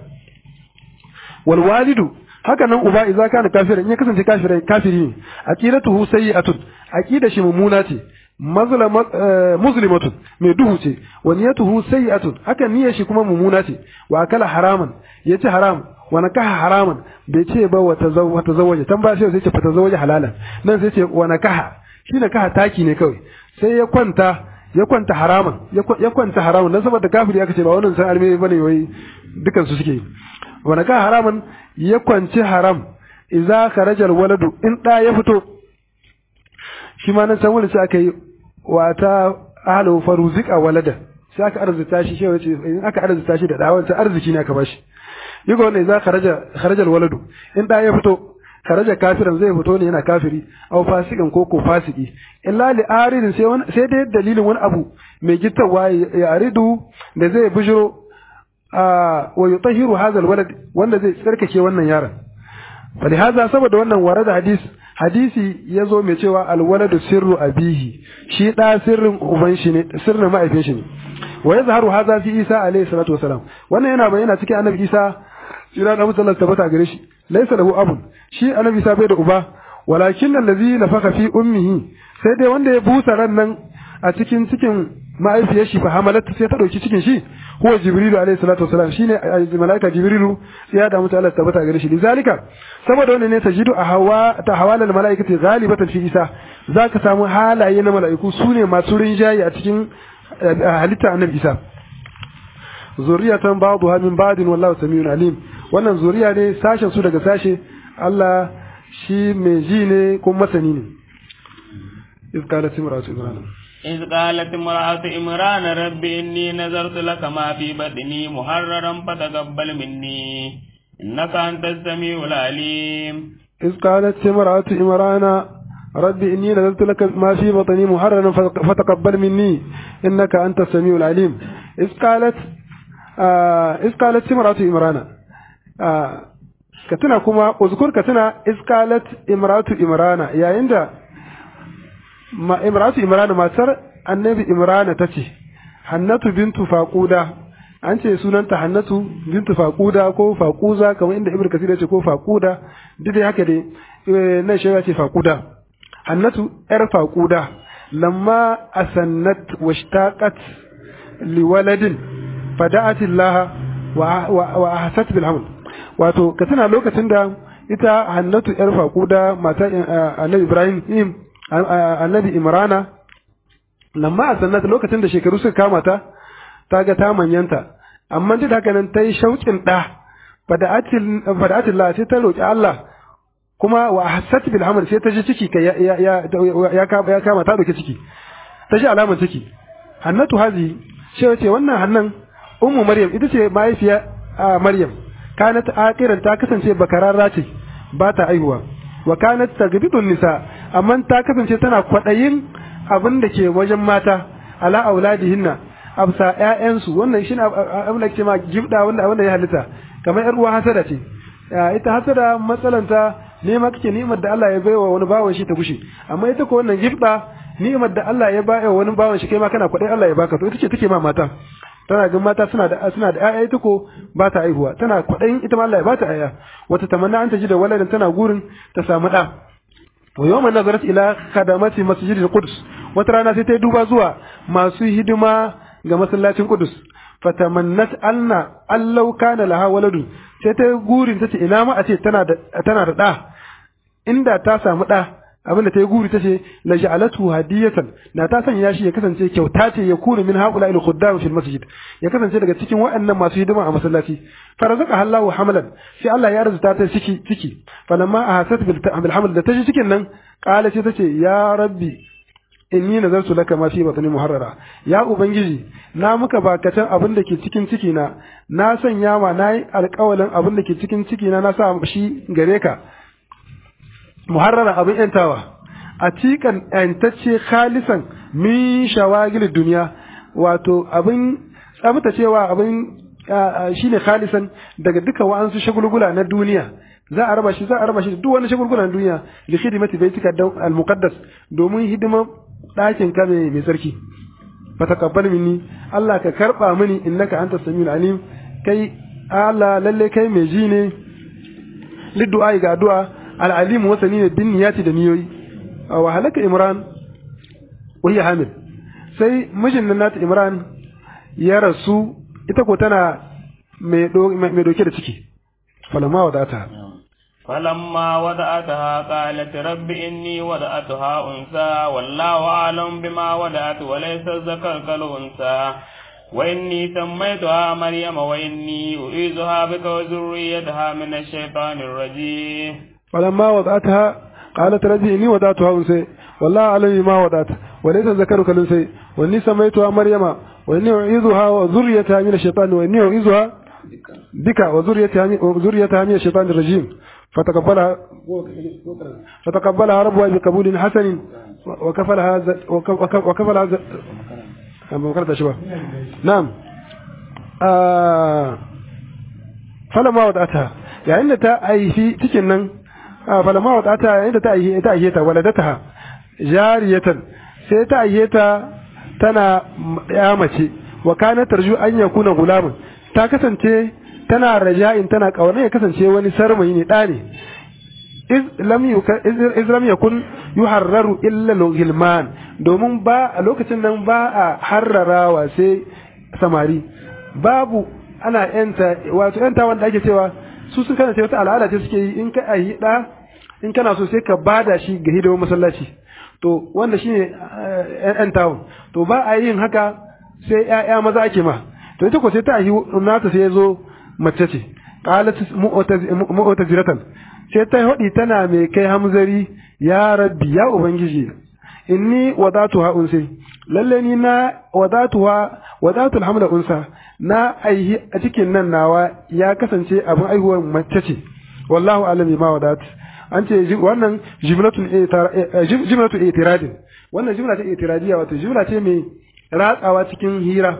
wal walidu haka nan uba idza kana kafirin ya kasance kafirai kafiri ne aqidatuhu sayyi'atun aqida shi mummuna ce mazlama muslimatun mai duhu ce wa niyatuhu sayyi'atun haka niyyar shi kuma mummuna ce wa akala haraman yace haram wa nakaha haraman bai ce ba wa tazawwaja tan ba sai ce fa tazawwaja halalan nan sai ce wa nakaha shi nakaha taki ne kawai sai ya kwanta ya kwanta haraman ya kwanta haraman dan saboda kafiri aka ce ba wannan san alme bane wai dukan su suke wa nakaha haraman ya kwanci haram idza kharaja alwaladu in da ya fito shi ma nan san wani sai aka yi wata ahlu faruzika walada sai aka arzuta shi shi wace in aka arzuta shi da da wancan arziki ne aka bashi yigo wannan idza kharaja kharaja alwaladu in da ya fito kharaja kafiran zai fito ne yana kafiri aw fasikan ko ko fasiki illa li aridin sai wani sai dai dalilin wani abu mai gittawa ya aridu da zai bujiro wa yutahiru hadha alwalad wanda zai tsarkake wannan yaron falihaza saboda wannan warada hadis hadisi yazo mai cewa alwaladu sirru abihi shi da sirrin uban shi ne sirrin ma'aifin shi ne wa yazharu hadha fi isa alayhi salatu wasalam wannan yana bayyana cikin annabi isa ina da musallar tabbata gare shi laysa lahu abun shi annabi isa bai da uba walakin allazi nafaka fi ummihi sai dai wanda ya busa ran nan a cikin cikin ma'aifiyar shi fa hamalat sai ta dauki cikin shi huwa jibrilu alayhi salatu wasalam shine malaika jibrilu ya da mutu Allah tabbata gare shi lizalika saboda wannan ne tajidu a hawa ta hawala al malaikati ghalibatan fi isa zaka samu halaye na malaiku sune masu rinjaye a cikin halitta annabi isa zuriyatan ba'dha min ba'din wallahu samiun alim wannan zuriya ne sashen su daga sashe Allah shi mai ji ne kuma masani ne إذ قالت امرأة إبراهيم إذ قالت امرأة إمران رب إني نذرت لك ما في بطني محررا فتقبل مني إنك أنت السميع العليم إذ قالت امرأة إمران رب إني نذرت لك ما في بطني محررا فتقبل مني إنك أنت السميع العليم إذ قالت آه إذ قالت امرأة إمران آه كتنا كما أذكر كتنا إذ قالت امرأة إمران يا عند ma imratu imrana matar annabi imrana ta ce hannatu bintu faquda an ce sunanta hannatu bintu faquda ko faquza kamar inda ibnu kasir ya ce ko faquda duk dai haka dai nan shi ya ce faquda hannatu yar faquda lamma asannat washtaqat liwaladin fada'at Allah wa wa ahsat bil hamd wato ka tana lokacin da ita Hannatu yar faquda mata Annabi Ibrahim Annabi Imrana lamma asannat lokacin da shekaru suka kama ta ta ga ta manyanta amma duk haka nan ta yi shauƙin ɗa fada'atin la sai ta roƙi Allah kuma wa hasat bil amal sai ta ji ciki kai ya ya ya kama ta doke ciki ta ji alamar ciki hannatu hazi ce wace wannan hannan ummu maryam ita ce mahaifiya maryam kanat akiran ta kasance bakararra ce ba ta aihuwa wa kanat tagbidun nisa amma ta kasance tana kwadayin abin da ke wajen mata ala auladihinna absa ƴaƴansu wannan shine abin da ke ma gibda wanda wanda ya halitta kamar ƴar uwa hasada ce ita hasada matsalanta nema kake ni'imar da Allah ya baiwa wani bawan shi ta gushe amma ita ko wannan gibda ni'imar da Allah ya baiwa wani bawan shi kai ma kana kwadai Allah ya baka to ita ce take ma mata tana ga mata suna da suna da ƴaƴa ita ko ba ta aihuwa tana kwadayin ita ma Allah ya ba ta ƴaƴa wata tamanna an ta ji da waladan tana gurin ta samu da wa yawma nazarat ila khadamati masjidil quds wata rana sai ta duba zuwa masu hidima ga masallacin Qudus fatamannat anna allau kana laha waladu sai ta gurin tace ina ma a ce tana da tana da da inda ta samu da abin da ta yi guri tace la ja'alatu hadiyatan na ta sanya shi ya kasance kyauta ce ya kunu min haula il khuddam fil masjid ya kasance daga cikin waɗannan masu hidima a masallaci farazaka Allahu hamalan sai Allah ya arzuta ta ciki ciki falamma ahasat bil haml da ta ji cikin nan qala sai tace ya rabbi inni nazartu laka ma fi batni muharrara ya ubangiji na muka bakatan abin da ke cikin ciki na na sanya ma nayi alƙawalin abin da ke cikin ciki na na sa shi gare ka muharrara abin yantawa a cikan yantacce khalisan min shawagil duniya wato abin tsabtacewa abin shine khalisan daga duka wa'ansu shagulgula na duniya za a raba shi za a raba shi duk wani shagulgula na duniya li khidmati baitika al-muqaddas domin hidimar ɗakin ka mai tsarki fa taqabbal minni Allah ka karba mini innaka anta samiul alim kai Allah lalle kai mai ji ne liddu'a ga addu'a al-alim wasani ne bin niyati da niyoyi wa halaka imran wa hiya hamil sai mijin nan nata imran ya rasu ita ko tana mai doke da ciki falama wadata فلما وضعتها قالت رب إني وضعتها أنثى والله أعلم بما وضعت وليس الذكر كالأنثى وإني سميتها مريم وإني أعيذها بك وذريتها من الشيطان الرجيم فلما وضعتها قالت رب إني وضعتها أنثى والله أعلم بما وضعت وليس الذكر كالأنثى وإني سميتها مريم وإني أعيذها وذريتها من الشيطان وإني أعيذها بك وذريتها وذريتها من الشيطان الرجيم فتقبلها فتقبلها ربها بقبول حسن وكفلها ز... وكفلها ز... وكفلها شبه نعم آه فلما وضعتها يعني تا أي في تكنن آه فلما وضعتها يعني تا أي تا أيتا ولدتها جارية sai ta ayyeta tana ya mace wa kana tarju an yakuna gulamun ta kasance tana raja'in tana kauna ya kasance wani sarmayi ne ɗa ne iz lam yakun yuharraru illa hilman domin ba a lokacin nan ba a harrarawa sai samari babu ana yanta wato yanta wanda ake cewa su sun kana wata al'ada ce suke yi in ka ayi da in kana so sai ka bada shi ga hidimar masallaci to wanda shine yan tawon to ba a yin haka sai ƴaƴa maza ake ma to ita ko sai ta ayi nata sai ya zo mace ce qalat mu'taziratan sai ta hodi tana mai kai hamzari ya rabbi ya ubangiji inni wadatuha unsi lalle ni na wadatuha wadatul hamla unsa na aihi a cikin nan nawa ya kasance abin aihuwar mace ce wallahu alami ma wadat an ce wannan jimlatun jimlatu itiradin wannan jimla ta itiradiyya wato jimla ce mai ratsawa cikin hira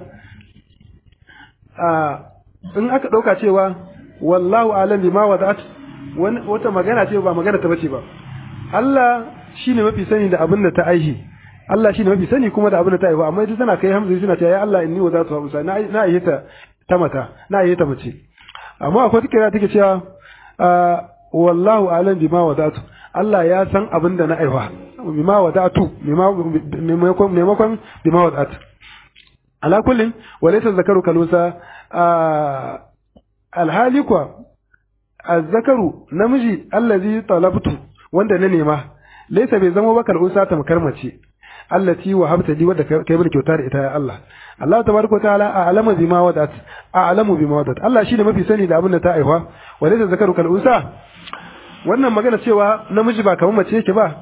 in aka ɗauka cewa wallahu alam bima wadat wata magana ce ba magana ta bace ba Allah shine mafi sani da abin da ta aihi Allah shine mafi sani kuma da abin da ta aihu amma ita tana kai hamza suna cewa ya Allah inni wadatu hamsa na na aihe ta ta mata na aihe ta mace amma akwai tikira take cewa wallahu alam bima wadatu Allah ya san abin da na aiwa bima wadatu bima maimakon bima wadatu ala kullin walaysa zakaru kalusa alhali kuwa azzakaru namiji allazi talabtu wanda na nema laysa bai zama ba kalunsa ta makarmace allati wa habta li wadda kai bar kyauta da ita ya Allah Allah tabaraka wa ta'ala a'lamu bima wadat a'lamu bima wadat Allah shine mafi sani da abin da ta aiwa walaysa zakaru kalunsa wannan magana cewa namiji ba kamar mace yake ba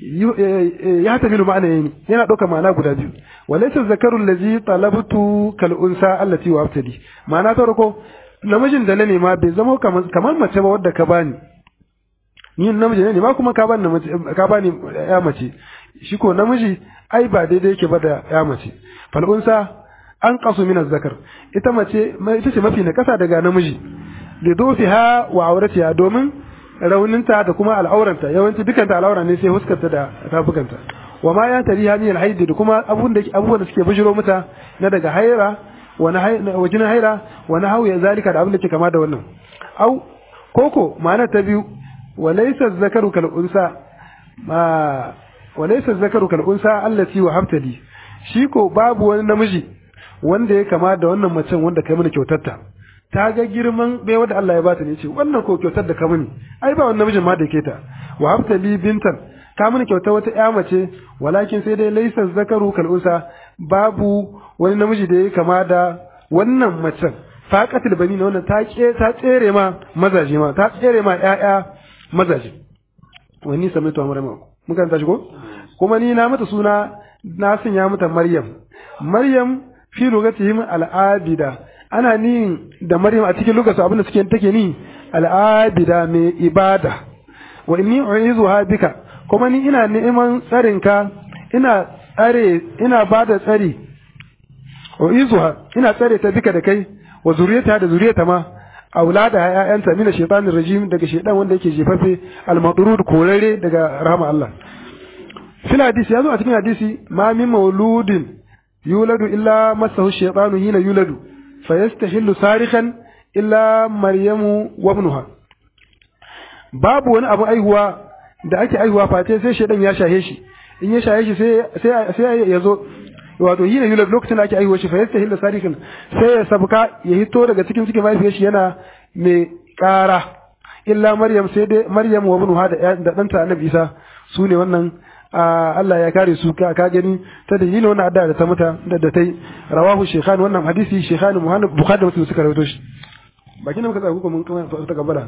ya tafi ma'ana yayi yana ɗauka ma'ana guda biyu walaysa zakarul ladzi talabtu kal unsa allati wa abtadi ma'ana ta farko namijin da na nema bai zama kamar mace ba wadda ka bani ni namiji ne ma kuma ka bani ka bani ya mace shi ko namiji ai ba daidai yake ba da ya mace fal unsa an qasu min zakar ita mace ita ce mafi na kasa daga namiji lidofiha wa auratiha domin rauninta da kuma al'auranta yawanci dukanta al'aura ne sai huskarta da tafukanta wa ma ya tari hanyar haidi da kuma abubuwan da abubuwan da suke bujiro mata na daga haira wa na wajin haira wa na hauya zalika da abin da ke kama da wannan au koko ma'ana ta biyu wa laysa zakaru kal unsa ma wa laysa zakaru kal unsa allati wa habtali shi ko babu wani namiji wanda ya kama da wannan macen wanda kai mana kyautarta ta ga girman baiwa da Allah ya bata ne ce wannan ko kyautar da ka mini ai ba wannan namijin ma da ke ta wa habta li bintan ka mini kyautar wata ƴa mace walakin sai dai laysa zakaru kal unsa babu wani namiji da ya kama da wannan macen faqatul bani na wannan ta ke ta tsere ma mazaje ma ta tsere ma ƴaƴa mazaje wani sami to amara mun kan tashi ko kuma ni na mata suna na sanya mata maryam maryam fi lugatihim al-abida ana ni da Maryam a cikin lokacin abin da suke take ni al'abida mai ibada wa inni u'izuha bika kuma ni ina neman tsarinka ina tsare ina bada tsari u'izuha ina tsare ta bika da kai wa zuriyata da zuriyata ma aulada ya'yanta mina shaytanir rajim daga shaydan wanda yake jefafe al-madrud korare daga rahama Allah fil hadisi yazo a cikin hadisi ma min mauludin yuladu illa masahu shaytanu hina yuladu fayastahillu sarikan illa maryamu wa ibnuha babu wani abu aihuwa da ake aihuwa face sai shedan ya shahe shi in ya shahe shi sai sai sai ya zo wato yi ne lokacin da ake aihuwa shi fayastahillu sarikan sai ya sabka ya hito daga cikin cikin mahaifiyar shi yana mai ƙara illa maryam sai dai maryam wa ibnuha da da danta annabi isa su ne wannan Allah ya kare su ka gani ta dalilin wannan addu'a da ta mata da da tai rawahu shaykhan wannan hadisi shaykhan Muhammad Bukhari da Muslim suka rawaito shi bakin da muka tsaya kuma mun kuma ta gabara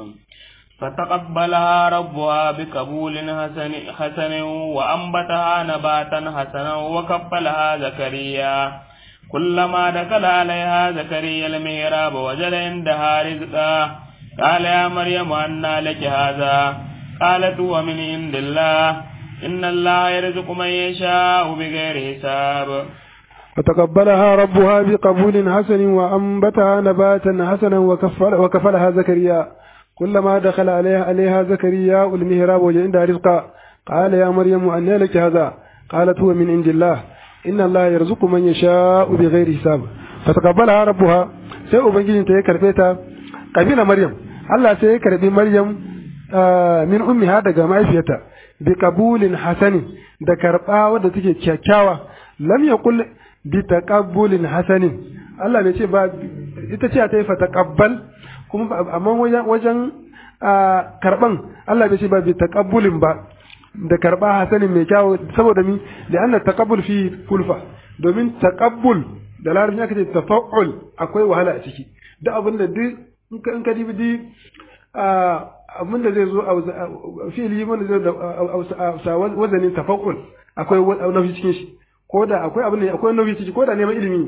فتقبلها ربها بقبول حسن حسن وأنبتها نباتا حسنا وكفلها زكريا كلما دخل عليها زكريا المهراب وجد عندها رزقا قال يا مريم أنى لك هذا قالت هو من عند الله إن الله يرزق من يشاء بغير حساب فتقبلها ربها بقبول حسن وأنبتها نباتا حسنا وكفل وكفلها زكريا كلما دخل عليها عليها زكريا المهراب وجد عندها رزقا قال يا مريم أن لك هذا قالت هو من عند الله إن الله يرزق من يشاء بغير حساب فتقبلها ربها sai ubangijinta ya karbe ta kabila maryam Allah sai ya karbi maryam min ummiha daga mahaifiyarta bi qabulin hasanin da karba wadda take kyakkyawa lam yaqul bi taqabbulin hasanin Allah bai ce ba ita ce ta yi fa taqabbal kuma amma wajen wajen karban Allah bai ce ba bi taqabbulin ba da karba hasanin mai kyawu saboda mi da anna taqabbul fi kulfa domin taqabbul da larabci aka ce tafa'ul akwai wahala a ciki duk abin da duk in ka dibi duk abin da zai zo a fili wanda zai da wazanin tafa'ul akwai nauyi cikin shi ko da akwai abin da akwai nauyi ciki ko da neman ilimi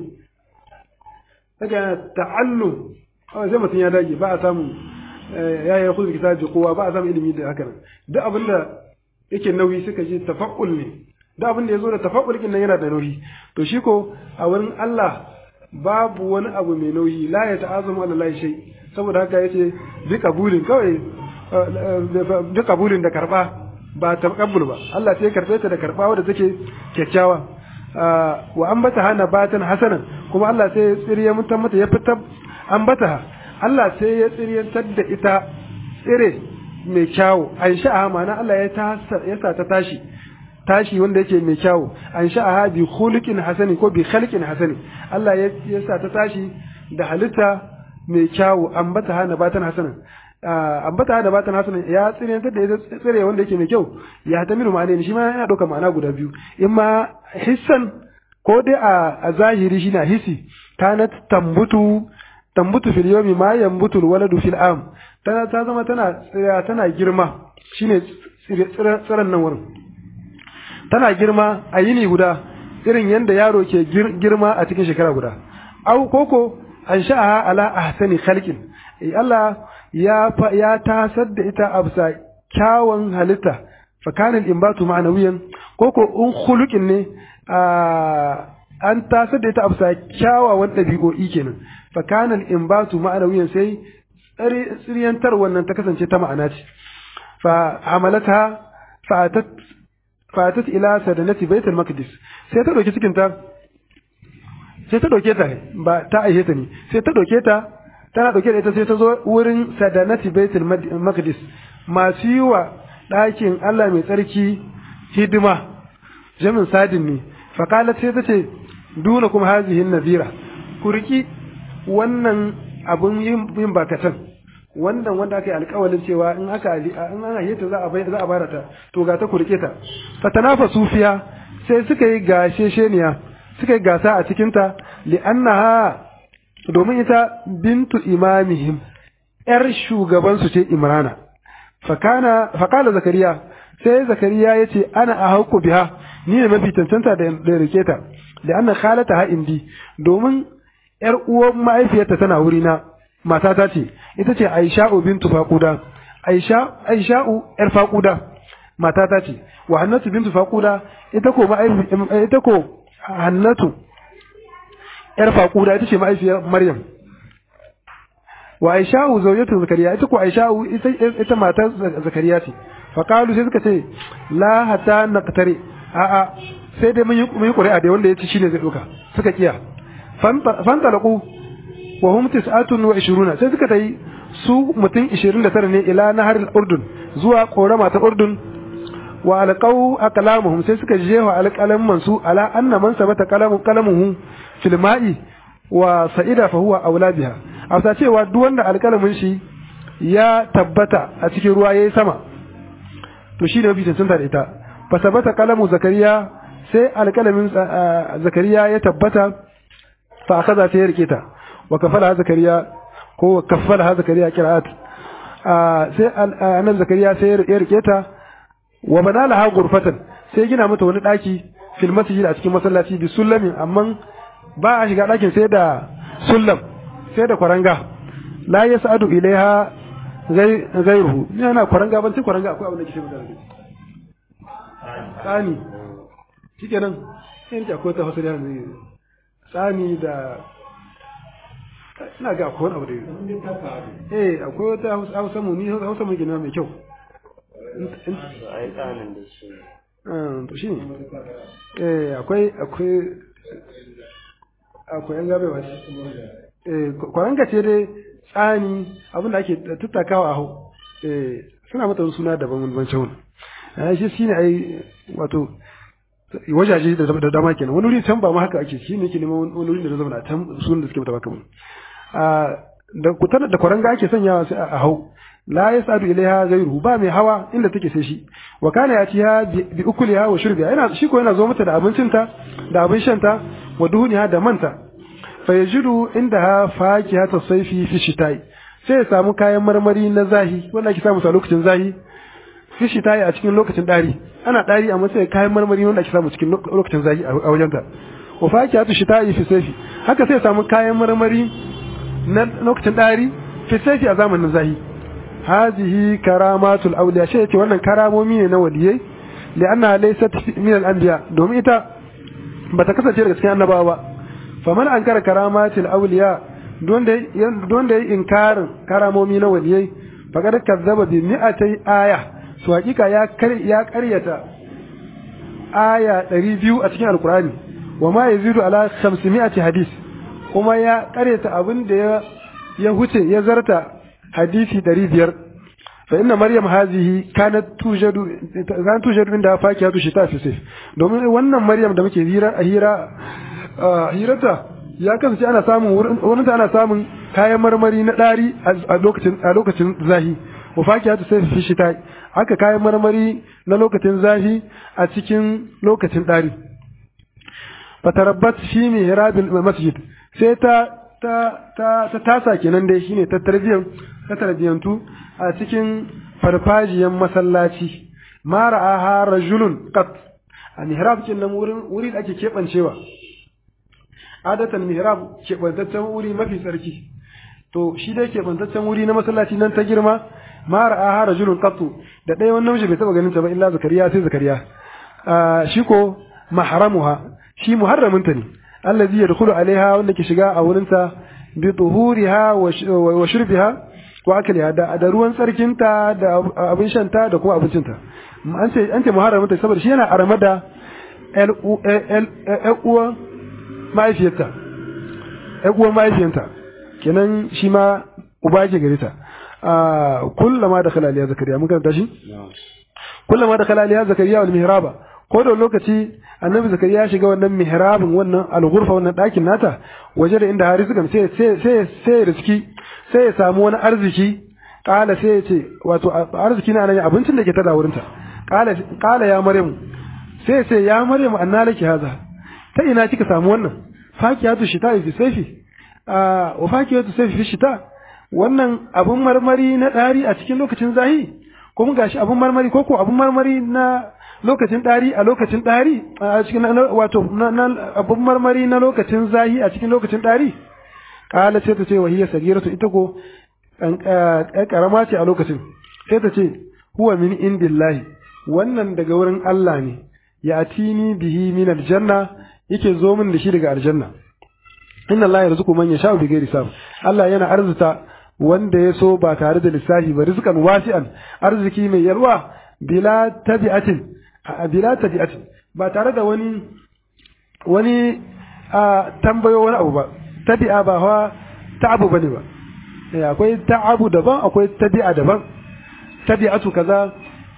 daga ta'allum sai mutum ya dage ba a samu ya yi kuzu kitabi kowa ba a samu ilimi da haka nan duk abin da yake nauyi suka ce tafa'ul ne duk abin da ya zo da tafa'ul kin nan yana da nauyi to shi ko a wurin Allah babu wani abu mai nauyi la ya ta'azamu Allah shay saboda haka yace bi kabulin kawai bi kabulin da karba ba taqabbul ba Allah sai ya karbe ta da karba wadda take kyakkyawa wa ambata hana batan hasanan kuma Allah sai ya tsiriye mutan mata ya fitar ambata Allah sai ya tsiriyantar da ita tsire mai kyawu an sha'a ma'ana Allah ya ta ya sa ta tashi tashi wanda yake mai kyawu an sha'aha bi khuluqin hasani ko bi khalqin hasani Allah ya sa ta tashi da halitta mai kyawu ambata hana batan hasanan ambata hana batan hasanan ya tsire da ya tsire wanda yake mai kyau ya tamiru ma'ana shi ma yana dauka ma'ana guda biyu imma hissan ko dai a zahiri shi na hisi kanat tambutu tambutu fil yawmi ma yambutu al waladu fil am tana ta zama tana tana girma shine tsiran nan wurin tana girma a yini guda irin yadda yaro ke girma a cikin shekara guda au koko an sha'aha ala ahsani khalqin Allah ya ya tasar da ita a bisa kyawun halitta fa kana al-inbatu ma'nawiyan koko in khuluqin ne an tasar da ita a bisa kyawawan ɗabi'o'i kenan fa kana al-inbatu ma'nawiyan sai tsiriyantar wannan ta kasance ta ma'ana ce fa hamalata fa'atat fatat ila sadanati baitul maqdis sai ta dauki cikin ta sai ta dauke ta ba ta aihe ta ne sai ta dauke ta tana dauke da ita sai ta zo wurin sadanati baitul maqdis masu yi wa ɗakin Allah mai tsarki hidima jamin sadin ne faqalat sai ta ce duna kuma hazihin nazira ku riki wannan abun yin bakatan wannan wanda aka yi alƙawalin cewa in aka in an hayyata za a bai za a bara ta to ga ta kurke ta fatanafa sufiya sai suka yi gashe sheniya suka yi gasa a cikin ta li'annaha domin ita bintu imamihim yar shugaban su ce imrana fakana fakala zakariya sai zakariya yace ana a hauku biha ni ne mafi cancanta da da rike ta li'anna khalata ha indi domin yar uwan mahaifiyarta tana wurina matata ce ita ce Aisha'u bintu Faquda Aisha Aisha'u yar Faquda matata ce wa Hannatu bintu Faquda ita ko ita ko Hannatu yar Faquda ita ce ma'aifiyar Maryam wa Aisha'u zawjatu Zakariya ita ko Aisha'u ita ita matar Zakariya ce fa qalu sai suka ce la hatta naqtari a a sai dai mun yi mun yi ƙuri'a da wanda ya ci shine zai doka suka kiya fantalaqu wa hum tis'atun wa ishiruna sai suka tayi su mutum 29 ne ila nahar al-urdun zuwa korama ta urdun wa alqaw aqlamuhum sai suka jefa alqalaman su ala anna man sabata qalamu qalamuhu fil ma'i wa sa'ida fa huwa aula biha afta cewa duk wanda alqalamin shi ya tabbata a cikin ruwa yayi sama to shi ne mafi cancanta da ita fa sabata qalamu zakariya sai alqalamin zakariya ya tabbata fa akaza ta yarke ta wa kafala zakariya ko kafala zakariya qira'at sai annabi zakariya sai ya rike ta wa bana laha gurfatan sai gina mata wani daki fil masjid a cikin masallaci bi sullamin amma ba a shiga dakin sai da sullam sai da kwaranga la yas'adu ilaiha gairuhu yana kwaranga ban sai kwaranga akwai abin da ke sai mutane tsani shikenan sai ta akwai ta hasari yanzu tsani da ina ga akwai wani abu da eh akwai wata hausa mu ni hausa mu gina mai kyau ai tsanin da shi to shi eh akwai akwai akwai yan gabe wasu eh kwaranga ce dai tsani abin da ake tattakawa a hau eh suna mata suna daban wani ban shawun shi shine ai wato wajaje da dama kenan wani wuri can ba ma haka ake shi ne ke neman wani wuri da zama na can sunan da suke mata baka mun da kutar da kwaranga ake sanyawa sai a hau la yasadu ilaiha ghayruhu ba mai hawa inda take sai shi wa kana yatiha bi ukuliha wa shurbiha yana shi ko yana zo mata da abincinta da abin shanta wa duhuniha da manta fa yajidu indaha fakihata sayfi fi shitai sai ya samu kayan marmari na zahi wanda ake samu a lokacin zahi fi shitai a cikin lokacin dari ana dari amma sai kayan marmari wanda ake samu cikin lokacin zahi a wajenta wa fakihatu shitai fi sayfi haka sai ya samu kayan marmari na lokacin dari fi sayfi a zamanin zahi هذه كرامات الأولياء شيء wannan karamomi ne na waliyai lianna laysat min al-anbiya domin ita bata kasance daga cikin annabawa ba faman ankara karamat al-awliya don da don da inkarin karamomi na waliyai faqad kazzaba bi mi'atay aya to hakika ya ya karyata aya 200 a cikin alqur'ani wa ma yazidu ala 500 hadis kuma ya karyata abin da ya ya huce ya zarta hadisi ɗari biyar fa inna maryam hazihi kanat tujadu kan tujadu inda fakiyatu shita fi sayf domin wannan maryam da muke hira a hira hirata ya kasance ana samun wurin ana samun kayan marmari na dari a lokacin a lokacin zahi wa fakiyatu sayf fi shita haka kayan marmari na lokacin zahi a cikin lokacin dari fatarabbat fi mihrabil masjid sai ta ta ta ta tasa kenan dai shine ta tarbiyan ta tarbiyantu a cikin farfajiyan masallaci ma ra'aha rajulun qat a mihrab kin nan wurin wuri da ake kebancewa adatan mihrab kebantaccen wuri mafi tsarki to shi dai kebantaccen wuri na masallaci nan ta girma ma ra'aha rajulun qat da ɗaya wannan namiji bai taba ganin ta ba illa zakariya sai zakariya shi ko mahramuha shi muharraminta ne allazi yadkhulu alaiha wanda ke shiga a wurinta bi tuhuriha wa shurbiha wa akliha da da ruwan tsarkinta da abin shanta da kuma abincinta an ce an ce muharraminta saboda shi yana arama da el uwa mahaifiyarta el uwa mahaifiyarta kenan shi ma uba ke gare ta kullama da khalaliya zakariya mun karanta shi kullama da khalaliya zakariya wal mihraba ko da lokaci annabi zakariya ya shiga wannan mihrabin wannan alghurfa wannan ɗakin nata waje da inda harisu kam sai sai sai riski sai ya samu wani arziki kala sai ya ce wato arziki na nan abincin da ke tada wurinta kala kala ya maryamu sai ya ce ya maryamu anna laki haza ta ina kika samu wannan fakiyatu shita fi sayfi a wa fakiyatu sayfi fi shita wannan abun marmari na ɗari a cikin lokacin zahi kuma gashi abun marmari ko ko abun marmari na lokacin ɗari a lokacin ɗari a cikin wato abun marmari na lokacin zahi a cikin lokacin ɗari ƙala sai ta ce wa hiya sagiratu ita ko ƙarama ce a lokacin sai ta ce huwa min indillahi wannan daga wurin Allah ne ya atini bihi min aljanna yake zo min da shi daga aljanna inna Allah yarzuqu man yasha'u bi ghairi hisab Allah yana arzuta wanda ya so ba tare da lissafi ba rizqan wasi'an arziki mai yalwa bila tabi'atin bila tabi'atin ba tare da wani wani a tambayo wani abu ba tabi'a ba hawa ta'abu bane ba akwai ta'abu daban akwai tabi'a daban tabi'atu kaza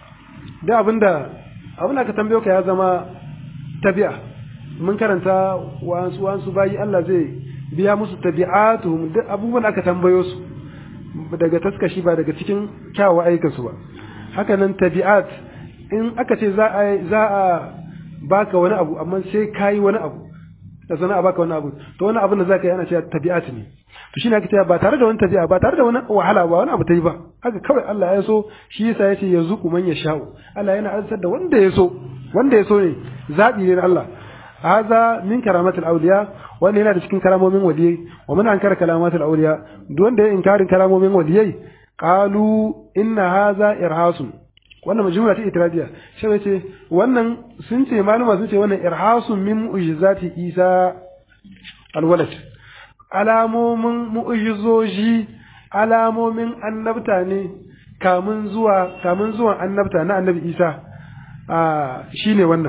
da abinda abin da ka tambayo ka ya zama tabi'a mun karanta wasu wasu bayi Allah zai biya musu tabi'atuhum duk abubuwan da aka tambayo su daga taskashi ba daga cikin kyawawan ayyukansu ba haka nan tabi'at in aka ce za a za a baka wani abu amma sai kayi wani abu da sana a baka wani abu to wani abin da zaka yi ana cewa tabi'at ne to shine aka ce ba tare da wani tabi'a ba tare da wani wahala ba wani abu ta yi ba haka kawai Allah ya so shi yasa yace yarzuqu man yasha'u Allah yana arzar da wanda ya so wanda ya so ne zabi ne na Allah هذا من كرامات الأولياء وأن هنا تشكين كلام من وليي ومن أنكر كلامات الأولياء دون ده إنكار كلام من وليي قالوا إن هذا إرهاص wannan majmula ta itiradiya shi ne ce wannan sun ce malama sun ce wannan irhasun min mu'jizati Isa alwalad alamomin mu'jizoji alamomin annabta ne kamun zuwa kamun zuwan annabta na annabi Isa a shine wannan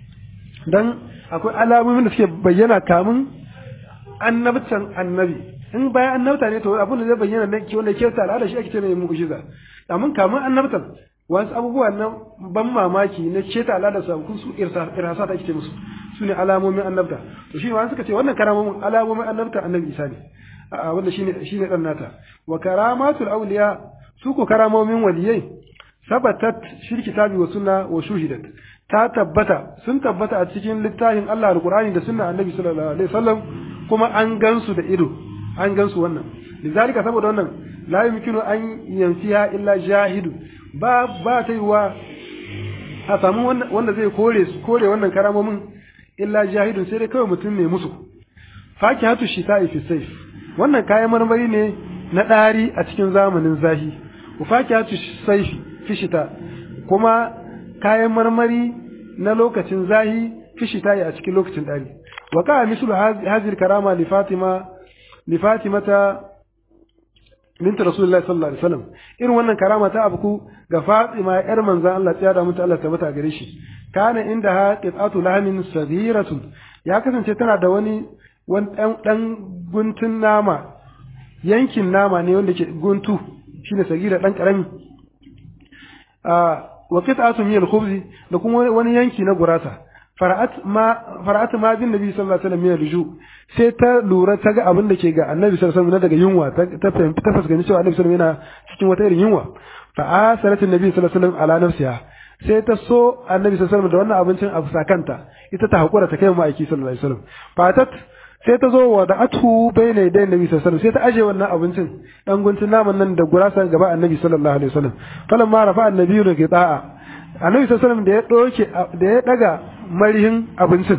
dan akwai alamomin da suke bayyana kamun annabtan annabi in bayan annabta ne to abin da zai bayyana ne wanda ke ta al'ada shi ake ce mai mu'jiza amma kamun annabtan wasu abubuwa na ban mamaki na ce ta al'ada su kun su irhasa ta ake ce musu su ne alamomin annabta to shi wani suka ce wannan karamomin alamomin annabta annabi isa ne a wanda shine shine dan nata wa karamatul awliya su ko karamomin waliyai sabatat shirki kitabi wa sunna wa shuhidat ta tabbata sun tabbata a cikin littafin Allah alqur'ani da sunna annabi sallallahu alaihi wasallam kuma an gansu da ido an gansu wannan lizalika saboda wannan la yumkinu an yanfiya illa jahidu ba ba ta yiwa a samu wanda zai kore kore wannan karamomin illa jahidun sai dai kawai mutum ne musu fakihatu shita'i fi sayf wannan kayan marmari ne na ɗari a cikin zamanin zahi fakihatu sayfi fi shita kuma kayan marmari na lokacin zahi fi shita'i a cikin lokacin ɗari wa ka mislu hazir karama li fatima li fatimata binta rasulullahi sallallahu alaihi wasallam irin wannan karama ta abuku ga fatima yar manzon Allah tsaya da mutu Allah tabbata gare shi kana inda ha qit'atu lahmin saghiratun ya kasance tana da wani wani dan guntun nama yankin nama ne wanda ke guntu shine sagira dan karami wa qit'atu min al-khubz da kuma wani yanki na gurasa fara'at ma fara'at ma bin nabi sallallahu alaihi wasallam min ruju sai ta lura ta ga abin da ke ga annabi sallallahu alaihi wasallam daga yunwa ta fahimta ta fuskanci cewa annabi sallallahu alaihi wasallam yana cikin wata irin yunwa fa asarat annabi sallallahu alaihi wasallam ala nafsiha sai ta so annabi sallallahu alaihi wasallam da wannan abincin a fusakanta ita ta hakura ta kai mu aiki sallallahu alaihi wasallam fatat sai ta zo wa da atu bayna yaday annabi sallallahu alaihi wasallam sai ta aje wannan abincin dan guntun naman nan da gurasa gaba annabi sallallahu alaihi wasallam falamma rafa annabi da qita'a annabi sallallahu alaihi wasallam da ya doke da ya daga marihin abincin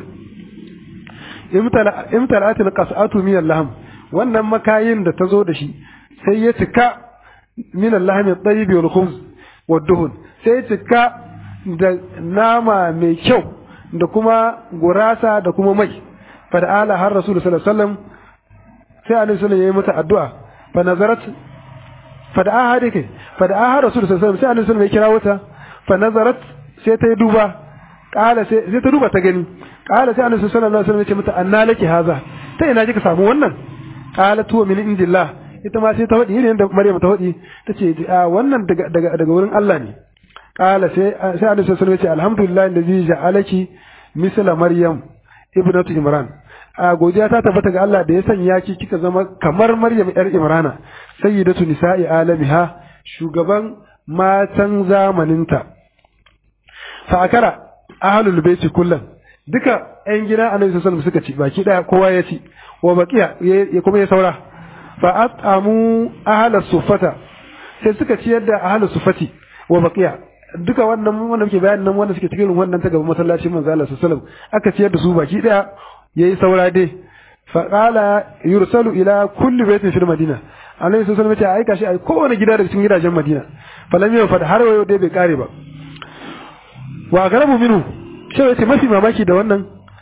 imtala'atil qas'atu min al-lahm wannan makayin da ta zo da shi sai ya cika min al-lahm at-tayyib wal khubz wad duhun sai ya cika da nama mai kyau da kuma gurasa da kuma mai fa da ala har rasul sallallahu alaihi wasallam sai annabi sallallahu alaihi mata addu'a fa nazarat fa da ahadi kai fa da ahar rasul sallallahu alaihi wasallam sai annabi sallallahu alaihi kira wata fa nazarat sai ta yi duba kala sai ta duba ta gani kala sai annabi sallallahu alaihi wasallam ya ce mata anna laki haza ta ina kika samu wannan kala tuwa min indillah ita ma sai ta wadi irin da Maryam ta wadi tace wannan daga daga daga wurin Allah ne kala sai sai annabi sallallahu alaihi wasallam ya ce alhamdulillah allazi ja'alaki misla maryam ibnatu imran a godiya ta tabbata ga Allah da ya sanya ki kika zama kamar maryam yar imrana sayyidatu nisa'i alamiha shugaban matan zamaninta fa akara ahlul baiti kullum duka ƴan gida annabi sallallahu alaihi suka ci baki daya kowa ya ci wa baqiya ya kuma ya saura fa atamu ahlus sufata sai suka ci yadda ahlus sufati wa baqiya duka wannan wanda muke bayanin nan wanda suke cikin wannan ta gaban masallacin manzo Allah sallallahu alaihi wasallam aka ciyar da su baki daya yayi saura dai fa qala yursalu ila kulli baitin fil madina annabi sallallahu alaihi wasallam ya aika shi a kowane gida daga cikin gidajen madina falam yau fa har wayo dai bai kare ba wa garabu minhu sai yace mafi mamaki da wannan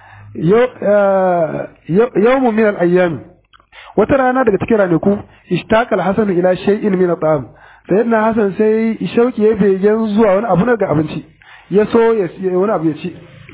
yawmu min al-ayyam wata rana daga cikin ranaku ishtaqal hasan ila shay'in min at-ta'am sayyidina hasan sai shauki ya begen zuwa wani abu na ga abinci ya so ya wani abu ya ci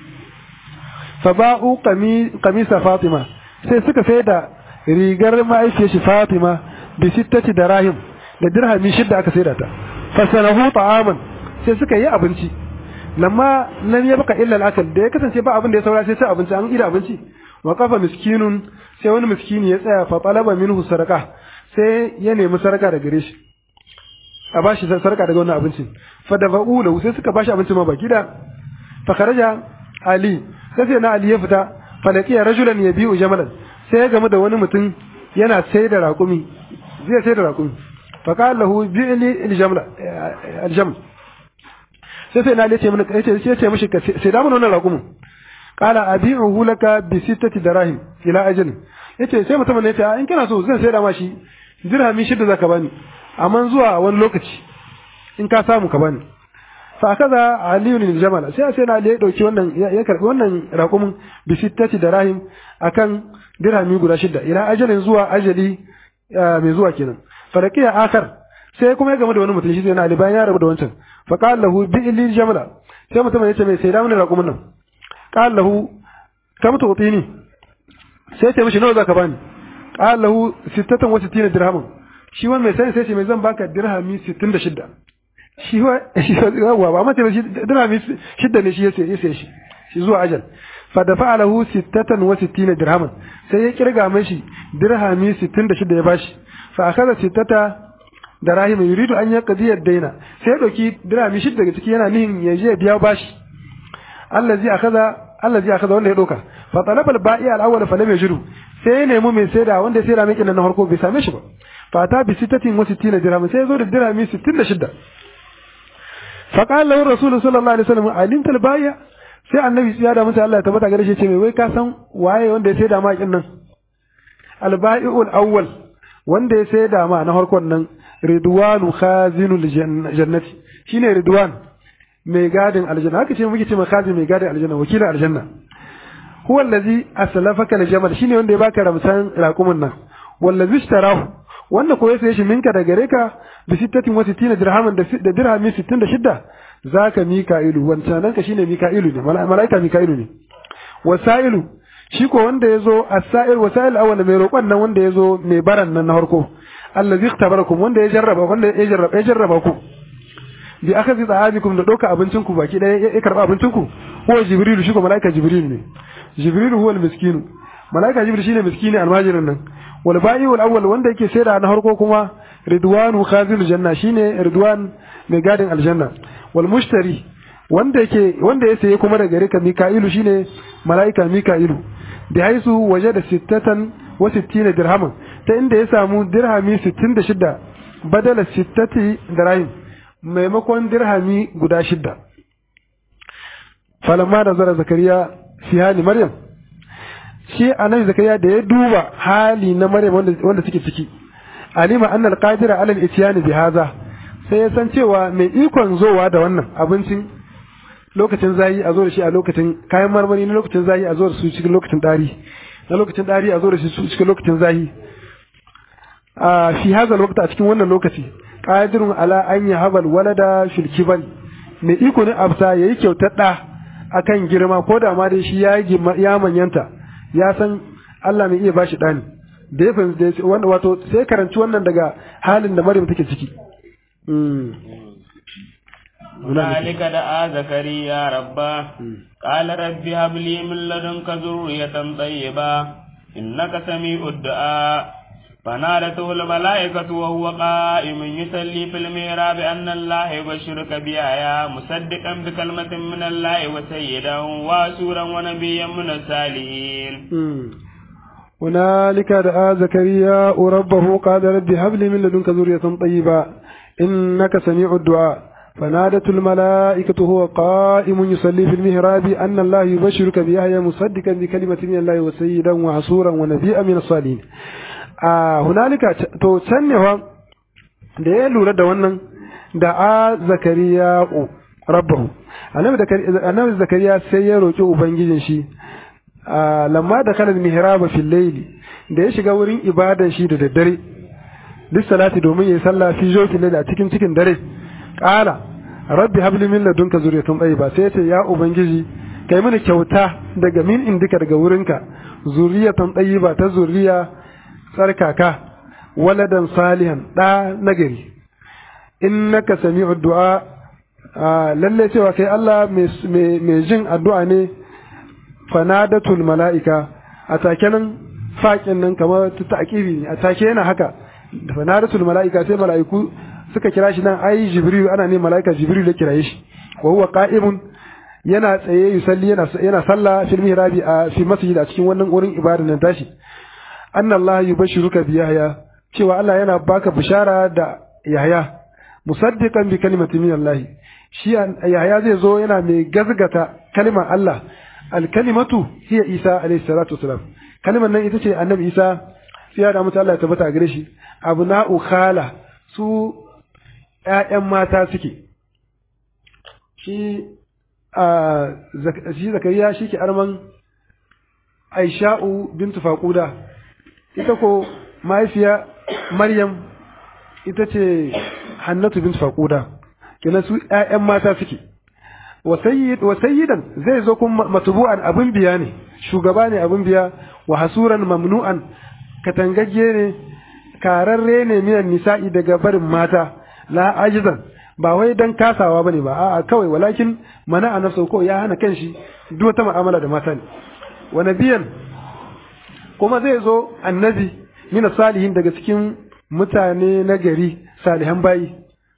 fa ba'u qamisa fatima sai suka sai da rigar ma'aikiyar shi fatima bi sittati darahim da dirhami shidda aka sai da ta fasanahu ta'aman sai suka yi abinci lamma lam yabqa illa al-akal da ya kasance ba abin da ya saura sai sai abinci an ida abinci wa qafa miskinun sai wani miskini ya tsaya fa talaba minhu saraka sai ya nemi saraka daga gare shi a bashi saraka daga wannan abincin fa da lahu sai suka bashi abinci ma baki da fa kharaja ali sai sai na ali ya fita fa laqiya rajulan yabi'u jamalan sai ya gamu da wani mutum yana sai da raƙumi zai sai da raƙumi fa qala lahu bi'li al-jamla al-jaml sai sai na ce mana yace sai ce mishi sai da mun wannan raƙumin qala abi'uhu laka bi sittati darahim ila ajal yace sai mutumin ne ya in kana so zan sai da ma shi dirhami shida zaka bani amma zuwa wani lokaci in ka samu ka bani fa kaza aliyu bin jamal sai sai na ya dauki wannan ya karbi wannan raƙumin bi sittati darahim akan dirhami guda shida ila ajalin zuwa ajali mai zuwa kenan faraqiya akar sai kuma ya gama da wani mutum shi sai na ali bayan ya rabu da wancan fa qala lahu bi illi jamala sai mutum ya ce mai sai da mun raƙumin nan qala lahu kam tu'tini sai ya ce mishi nawa zaka bani qala lahu 66 dirhaman shi wani mai sai sai ce mai zan baka dirhami 66 shi wa shi wa ba mace shi dirhami 6 ne shi ya sai shi shi zuwa ajal fa da fa'alahu 66 dirhaman sai ya kirga mashi dirhami 66 ya bashi fa akhadha sittata da rahima yuridu an yaqdi ad-daina sai ya dauki dirhami shida daga ciki yana nihin ya je biya bashi allazi akhadha allazi akhadha wanda ya doka fa talaba al-ba'i al-awwal fa lam yajidu sai ya nemi mai saida wanda ya saida mai kinan na farko bai same shi ba fa ta bi sittatin wa sittina dirham sai ya zo da dirhami 66 fa qala lahu rasul sallallahu alaihi wasallam alimta al-ba'i sai annabi ya da mutu Allah ya tabbata gare shi ce mai wai ka san waye wanda ya saida ma kin nan al-ba'i'ul awwal wanda ya saida ma na farkon nan ridwanu khazinul jannati shine ridwan mai gadin aljanna haka ce muke ce ma khazin mai gadin aljanna wakilin aljanna huwa allazi aslafaka aljamal shine wanda ya baka ramsan raqumin nan wallazi ishtarahu wanda ko ya saye shi minka da gare ka bi sittatin wa sittina dirhaman da dirhami 66 zaka mika'ilu wancan nan ka shine mika'ilu ne malaika mika'ilu ne wasailu shi ko wanda yazo as-sa'il wasail awwal mai roƙon nan wanda yazo mai baran nan na farko allazi ikhtabarakum wanda ya jarraba wanda ya jarraba ya jarraba ku bi akhadhi ta'amikum da doka abincin ku baki daya ya karba abincin ku huwa jibril shi ko malaika jibril ne jibril huwa al-miskin malaika jibril shine miskini almajirin nan wal ba'i wal awwal wanda yake saida na harko kuma ridwanu khazil janna shine ridwan mai gadin aljanna wal mushtari wanda yake wanda ya saye kuma daga rika mika'ilu shine malaika mika'ilu bi haisu waje da sittatan wa sittina dirhaman ta inda ya samu dirhami 66 badala sittati dirham maimakon dirhami guda shidda falamma da zara zakariya fi hali maryam shi annabi zakariya da ya duba hali na maryam wanda wanda suke ciki alima anna alqadira ala al-ityan bi hadha sai ya san cewa mai ikon zowa da wannan abincin lokacin zayi a zo da shi a lokacin kayan marmari na lokacin zayi a zo da su cikin lokacin dari na lokacin dari a zo da shi su cikin lokacin zayi a fi hadha lokaci a cikin wannan lokaci qadirun ala an yahabal walada fil kibal mai iko ne abta yayi kyautar da akan girma ko da ma dai shi ya ya manyanta ya san Allah mai iya bashi dani da ya fahimci wanda wato sai karanci wannan daga halin da Maryam take ciki هنالك دعا زكريا ربه قال رب هب لي من لدنك ذرية طيبة إنك سميع الدعاء فنادته الملائكة وهو قائم يصلي في الميراب أن الله يبشرك بآية مصدقا بكلمة من الله وسيدا واسورا ونبيا من الصالحين هنالك دعا زكريا ربه قال رب هب لي من لدنك ذرية طيبة إنك سميع الدعاء فنادت الملائكة هو قائم يصلي في المهراب أن الله يبشرك بيحيى مصدقا بكلمة من الله وسيدا وحصورا ونبيا من الصالحين a hunalika to can ne fa da ya lura da wannan da a zakariya rabbahu annabi zakariya sai ya roki ubangijin shi lamma da kalan mihraba fil layli da ya shiga wurin ibadan shi da daddare duk salati domin yayi sallah fi joki layli a cikin cikin dare qala rabbi habli min ladunka zuriyatan tayyiba sai ya ce ya ubangiji kai mini kyauta daga min indika daga wurinka zuriyatan tayyiba ta zuriya tsarkaka waladan salihan ɗa nagari innaka sami'u du'a lalle cewa kai Allah mai jin addu'a ne fanadatul mala'ika a take nan faƙin nan kamar ta ta'kibi ne a take yana haka fanadatul mala'ika sai mala'iku suka kira shi nan ai jibril ana ne mala'ika jibril ya kiraye shi wa huwa qa'imun yana tsaye yusalli yana yana sallah fil mihrabi a fi masjid a cikin wannan wurin ibada nan tashi anna Allah yubashiruka bi Yahya cewa Allah yana baka bishara da Yahya musaddiqan bi kalimati min Allah shi Yahya zai zo yana mai gazgata kalimar Allah al kalimatu hiya Isa alayhi salatu wasalam kalimar nan ita ce annabi Isa sai da mutu Allah ya tabbata gare shi abna'u khala su ƴaƴan mata suke shi a shi zakariya shi ke arman Aisha'u bintu Faquda ita ko mahaifiya Maryam ita ce Hannatu bint Faquda kenan su ƴaƴan mata suke wa sayyidan zai zo kuma matbu'an abin biya ne shugaba ne abin biya wa hasuran mamnu'an katangagge ne kararre ne minan nisa'i daga barin mata la ajizan ba wai dan kasawa bane ba a'a kawai walakin mana a nafsa ko ya hana kanshi duk wata mu'amala da mata ne wa nabiyan kuma zai zo annabi mina salihin daga cikin mutane na gari salihan bayi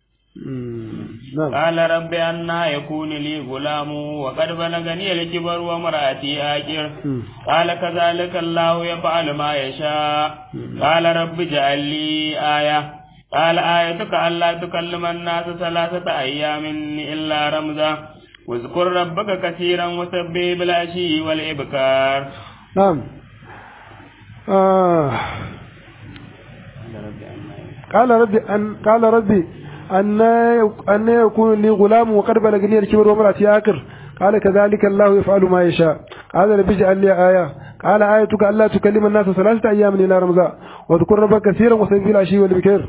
قال رب أنا يكون لي غلام وقد بلغني الكبر وامرأتي آكر قال كذلك الله يفعل ما يشاء قال رب اجعل لي آية قال آيتك ألا تكلم الناس ثلاثة أيام إلا رمزا واذكر ربك كثيرا وسبح بالعشي والإبكار نعم آه. قال ربي أن قال ربي أن أن يكون لي غلام وقد بلغني الكبر وامرأتي آكر قال كذلك الله يفعل ما يشاء قال ربي اجعل لي آية قال آيتك ألا تكلم الناس ثلاثة أيام إلى رمضان واذكر ربك كثيرا وسبح العشي والبكر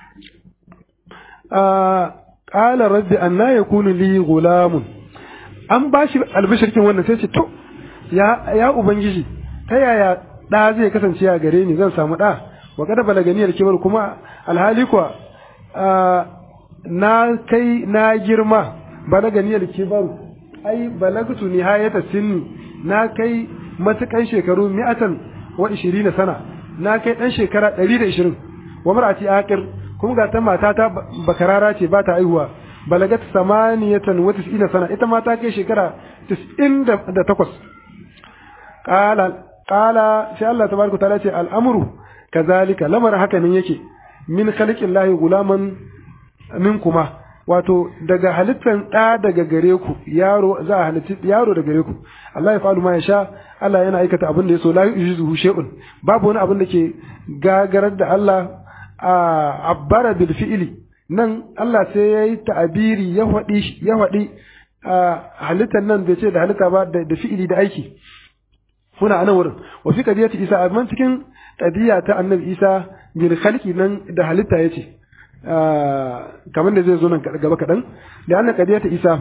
آه قال ربي أن يكون لي غلام an ba shi albishirkin wannan sai ce to ya ya ubangiji ta yaya da zai kasance a gare ni zan samu da wa kada balaganiyar kibar kuma alhali kuwa na kai na girma balaga niyar kibaru ai balagtu nihayata sinni na kai matukan shekaru mi'atan wa 20 sana na kai dan shekara 120 wa mar'ati aqir kuma ga ta mata ta bakarara ce ba ta aihuwa balagat samaniyatan wa 90 sana ita ma ta kai shekara 98 qala qala sai Allah tabaraka taala ce al'amru kazalika lamarin haka nan yake min khaliqillahi gulaman minkuma wato daga halittan ɗa daga gare ku yaro za a halitti yaro daga gare ku Allah ya fa'alu ma ya sha Allah yana aikata abin da ya so la yujizuhu shay'un babu wani abin da ke gagarar da Allah a abbara bil fi'li nan Allah sai yayi ta'abiri ya faɗi ya faɗi halittan nan bai ce da halitta ba da fi'ili da aiki kuna anan wurin wa fi qadiyati Isa amma cikin qadiya ta Annabi Isa bil khalqi nan da halitta yace kamar da zai zo nan gaba kaɗan da annan kadiya ta isa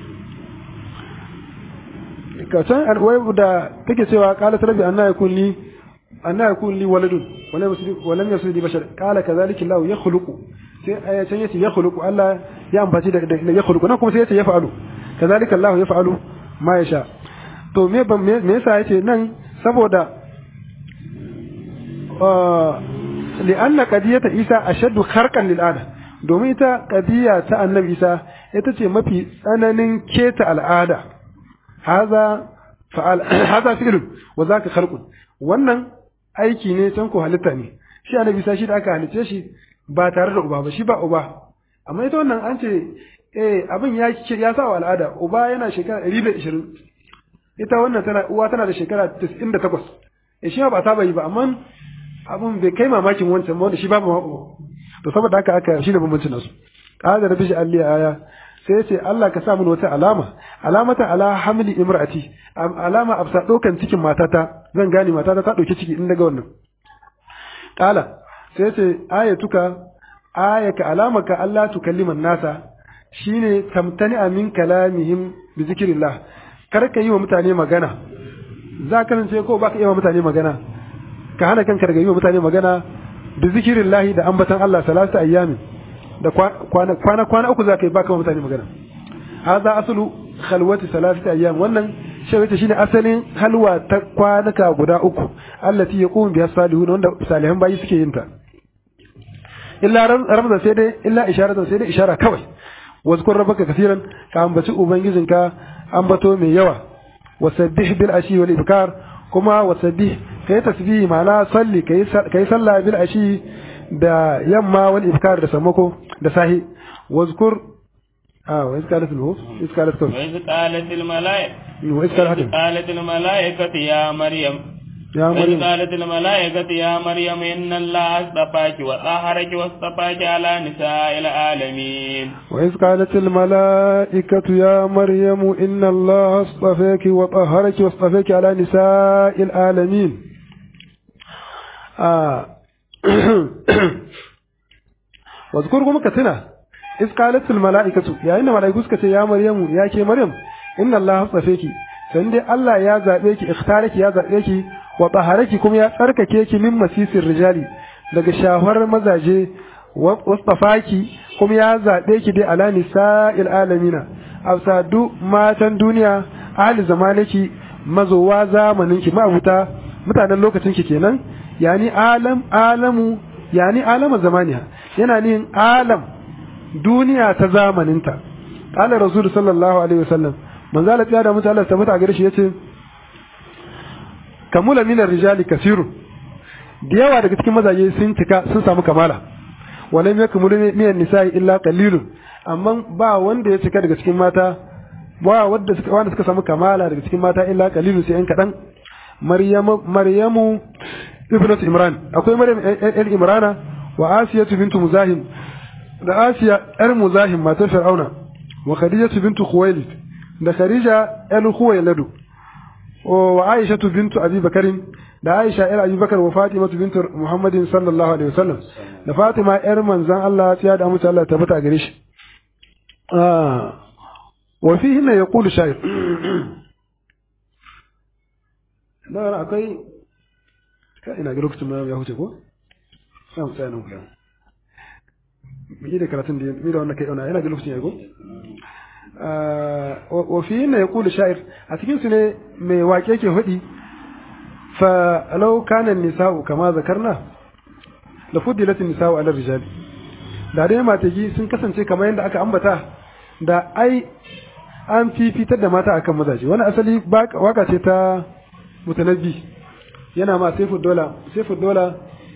kacan alwai da take cewa kala tarabi anna yakun li anna yakun li waladun walam yasul li bashar kala kadhalika Allah yakhluqu sai ayatan yace yakhluqu Allah ya ambaci da yakhluqu nan kuma sai yace yaf'alu kadhalika Allah yaf'alu ma yasha to me me yasa yace nan saboda li'anna qadiyata Isa ashaddu kharqan lil ada domin ita qadiya ta annabi Isa ita ce mafi tsananin keta al'ada haza fa'al haza fi'l wa zaka kharqun wannan aiki ne can ko halitta ne shi annabi Isa shi da aka halice shi ba tare da uba ba shi ba uba amma ita wannan an ce eh abin ya ya sa wa al'ada uba yana shekara 120 ita wannan tana uwa tana da shekara 98 eh shi ba ta bai ba amma abun bai kai mamakin wancan ba wanda shi babu mako to saboda haka aka shi da bambancin nasu qala rabbi ja'al li aya sai ya ce Allah ka sa mun wata alama alamata ala hamli imraati alama absa dokan cikin matata zan gane matata ta dauki ciki in daga wannan qala sai ya ce ayatuka ayaka alamaka Allah tukalliman nasa shine tamtani min kalamihim bi zikrillah kar ka yi wa mutane magana za ka ce ko baka yi wa mutane magana ka hana kanka daga yi wa mutane magana da zikirin lahi da ambatan Allah salatu ayyamin da kwana kwana kwana uku za ka yi baka wa mutane magana hadha aslu khalwati salatu ayyam wannan shi wace shine asalin halwa ta kwanaka guda uku allati yaqumu biha salihun wanda salihan bayi suke yin ta illa ramza sai dai illa isharatan sai dai ishara kawai wazkur rabbaka kaseeran ka ambaci ubangijinka ambato mai yawa wasabbih bil ashi wal ibkar kuma wasabbih kai tasbihi ma'ana salli kai kai sallah bil ashi da yamma wal ibkar da sammako da sahi wazkur ah wa iskalat al iskalat kawai wa iskalat al malaa'ika wa iskalat qalat al malaa'ikatu ya maryam ya وإذ maryam قالت الملائكة يا مريم إن الله اصطفاك وطهرك واصطفاك على نساء العالمين وإذ قالت الملائكة يا مريم إن الله اصطفاك وطهرك واصطفاك على نساء العالمين آه. واذكركم كتنا إذ قالت الملائكة يا إن ملائكة يا مريم يا كي مريم إن الله اصطفاك سندي الله يا زابيك اختارك يا زابيك وطهرك كم يا تركك من مسيس الرجال daga shahwar mazaje wasfafaki kuma ya zaɓe ki dai ala nisa'il alamina a duk matan duniya ahli zamaniki mazowa zamanin ki ma'abuta mutanen lokacin ki kenan yani alam alamu yani alama zamaniya yana nin alam duniya ta zamaninta qala rasul sallallahu alaihi wasallam manzo Allah ya da mutu Allah tabbata gare shi yace kamula minar rijali kasirun da yawa daga cikin mazaje sun cika sun samu kamala walam yakmulu minan nisa'i illa qalilun amma ba wanda ya cika daga cikin mata ba wanda suka wanda suka samu kamala daga cikin mata illa qalilun sai an kadan maryamu maryamu ibnatu imran akwai maryam el imrana wa asiyatu bintu muzahim da asiya yar muzahim matar fir'auna wa khadijatu bintu khuwailid da khadija el khuwailadu wa aishatu bintu abi bakarin da Aisha ‘yar Abubakar wa Fatima bintu Muhammadin sallallahu Alaihi wasallam da Fatima ‘yar manzan Allah ya da mutu Allah tabbata gare shi. Wa fi hinna ya kulu shayar. Na akwai ka ina ga lokacin ma ya huce ko? Sai mu tsaya nan kuya. mu da karatun da mu da wannan kai yana ga lokacin yago wa fi inna yaqulu sha'ir a cikin su ne mai wake ke hudi fa law kana nisa'u kama zakarna la fudilat nisa'u ala rijali da dai mataki sun kasance kamar yadda aka ambata da ai an fifitar da mata akan mazaje wani asali waka ce ta mutanabbi yana ma saifu dola saifu dola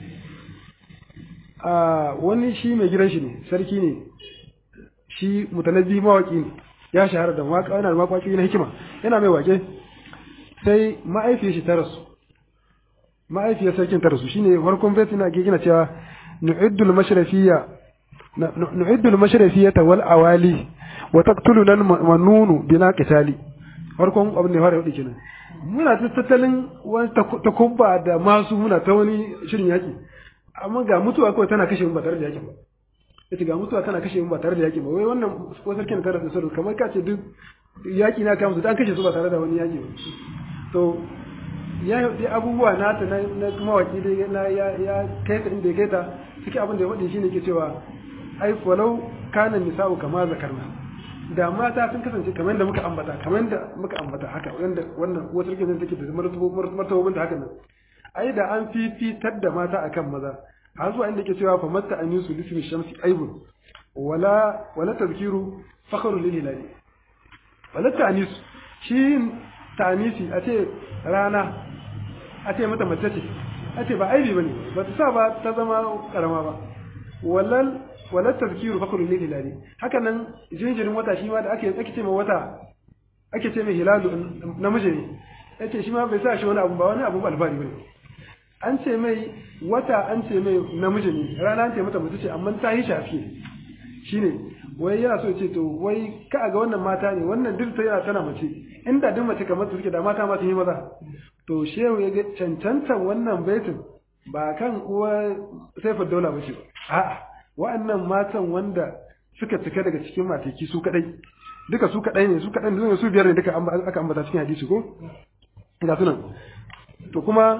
a wani shi mai gidan shi ne sarki ne shi mutanabbi mawaki ne ya shahara da waka yana da waƙoƙi na hikima yana mai wake sai ma'aifiyar shi ta rasu ma'aifiyar sarkin ta rasu shine farkon baitin na gina cewa nu'iddul mashrafiyya nu'iddul mashrafiyata wal awali wa taqtuluna al-manunu bila qitali farkon abin da ya fara yau kenan muna ta tattalin wani takubba da masu muna ta wani shirin yaki amma ga mutuwa kawai tana kashe mu ba tare da yaki ba yace ga mutuwa tana kashe mu ba tare da yaki ba wai wannan ko sarkin tare da sarki kamar ka ce duk yaki na kama su an kashe su ba tare da wani yaki ba to ya yi abubuwa na ta na kuma waki da na ya ya kai ta inda ya kai ta cikin abin da ya faɗi shine ke cewa ai walau kana nisa'u kama zakarna da mata sun kasance kamar yadda muka ambata kamar yadda muka ambata haka wanda wannan wata rike zan take da martabobin da haka nan ai da an fifitar da mata akan maza har zuwa inda ke cewa fa matta an yusu lismi shamsi aibun wala wala tazkiru fakhru lil hilali wala ta'nis shi ta'nisi a ce rana a ce mata mace ce a ce ba aibi bane ba ta sa ba ta zama karama ba walal wala tazkiru fakhru lil hilali haka nan jinjirin wata shi ma da ake ake ce mai wata ake ce mai hilalu namiji ne yace shi ma bai sa shi wani abu ba wani abu albari bane an ce mai wata an ce mai namiji ne rana an ce mata mace ce amma ta yi shafi shine wai yana so ce to wai ka ga wannan mata ne wannan duk ta yana tana mace inda duk mace kamar su suke da mata ma sun yi maza to shehu ya ga cancantan wannan baitin ba kan uwa saifar daula ba ce a'a wa'annan matan wanda suka cika daga cikin mateki su kadai duka su kadai ne su kadai ne su biyar ne duka aka ambata cikin hadisi ko ga sunan to kuma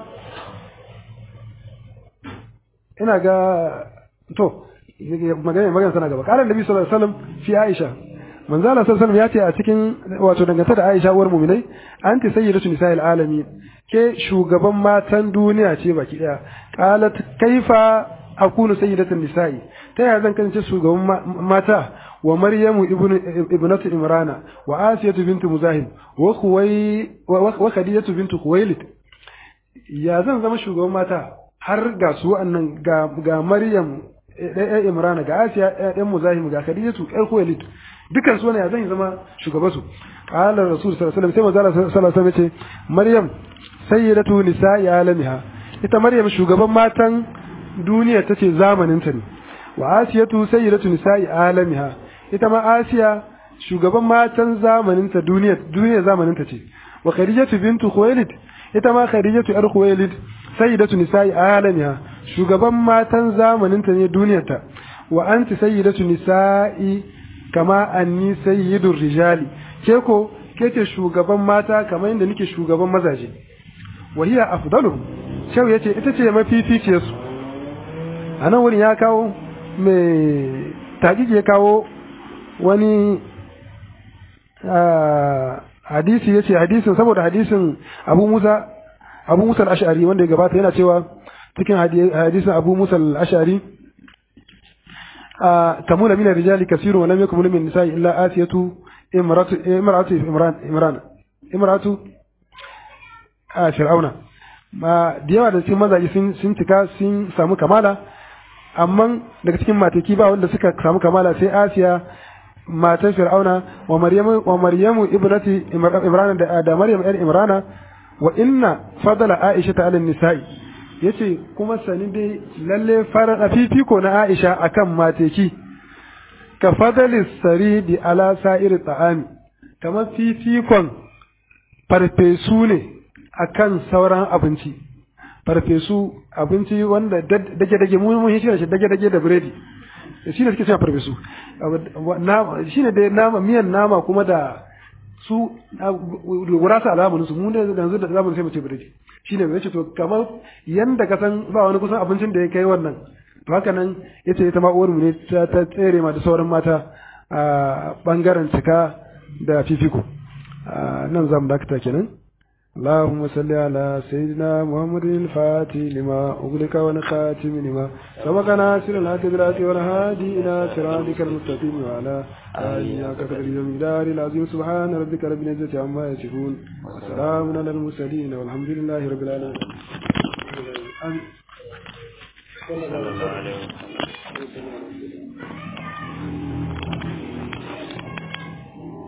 ina ga to magana magana sana gaba qala annabi sallallahu alaihi wasallam fi aisha manzo Allah sallallahu alaihi wasallam ya ce a cikin wato dangantaka da Aisha uwar mu'minai anti sayyidatu nisa'il alamin ke shugaban matan duniya ce baki daya qalat kaifa akunu sayyidatun nisa'i ta yaya zan kasance shugaban mata wa maryamu ibnatu imrana wa asiyatu bintu muzahim wa khuwai wa khadijatu bintu khuwailid ya zan zama shugaban mata har ga su annan ga ga maryam ɗaya imrana ga asiya ɗan muzahim ga khadijatu ɗan khuwailid dukan su ne ya zan zama shugaban su qala rasul sallallahu alaihi wasallam sai manzo sallallahu alaihi wasallam ce maryam sayyidatu nisa'i alamiha ita maryam shugaban matan duniya ta ce zamaninta ne wa asiyatu sayyidatu nisa'i alamiha ita ma asiya shugaban matan zamaninta duniya duniya zamaninta ce wa khadijatu bintu khuwailid ita ma khadijatu yar khuwailid sayyidatu nisa'i alamiha shugaban matan zamaninta ne duniyarta wa anti sayyidatu nisa'i kama anni sayyidur rijali ke ko ke ce shugaban mata kamar yadda nake shugaban mazaje wa hiya afdaluhum shau yace ita ce mafificiyarsu a nan wurin ya kawo mai taƙiƙi ya kawo wani hadisi ya ce hadisin saboda hadisin abu musa abu musa al'ashari wanda ya gabata yana cewa cikin hadisin abu musa al'ashari kamula mina rijali kasiru wa lam yakun min nisa'i illa asiyatu imratu imratu imran imran imratu a fir'auna ma da yawa da cikin mazaje sun sun cika sun samu kamala amma daga cikin mataki ba wanda suka samu kamala sai Asiya matan Fir'auna wa Maryamu wa Maryamu ibnati Imran da da Maryam ɗan Imrana wa inna fadala Aisha ta alin nisa'i yace kuma sani dai lalle fara fifiko na Aisha akan mateki ka fadali saridi ala sa'ir ta'ami kamar fifikon farfesu ne akan sauran abinci farfesu abinci wanda dage-dage mu mun shi dage-dage da biredi shi ne suke cewa farfesu shi ne dai nama miyan nama kuma da su gurasa alamun su mu ne yanzu da zamu sai mu ce biredi shi ne mai to kamar yanda ka san ba wani kusan abincin da ya kai wannan to haka nan yace ita ma uwar mu ne ta ta tsere ma da sauran mata a bangaren cika da fifiko nan zamu dakata kenan اللهم صل على سيدنا محمد الفاتح لما أغلق والخاتم لما سبق ناصر الحق بالحق والهادي إلى صراطك المستقيم وعلى آله قدر المقدار العظيم سبحان ربك رب العزة عما يصفون وسلام على المرسلين والحمد لله رب العالمين صلى الله عليه وسلم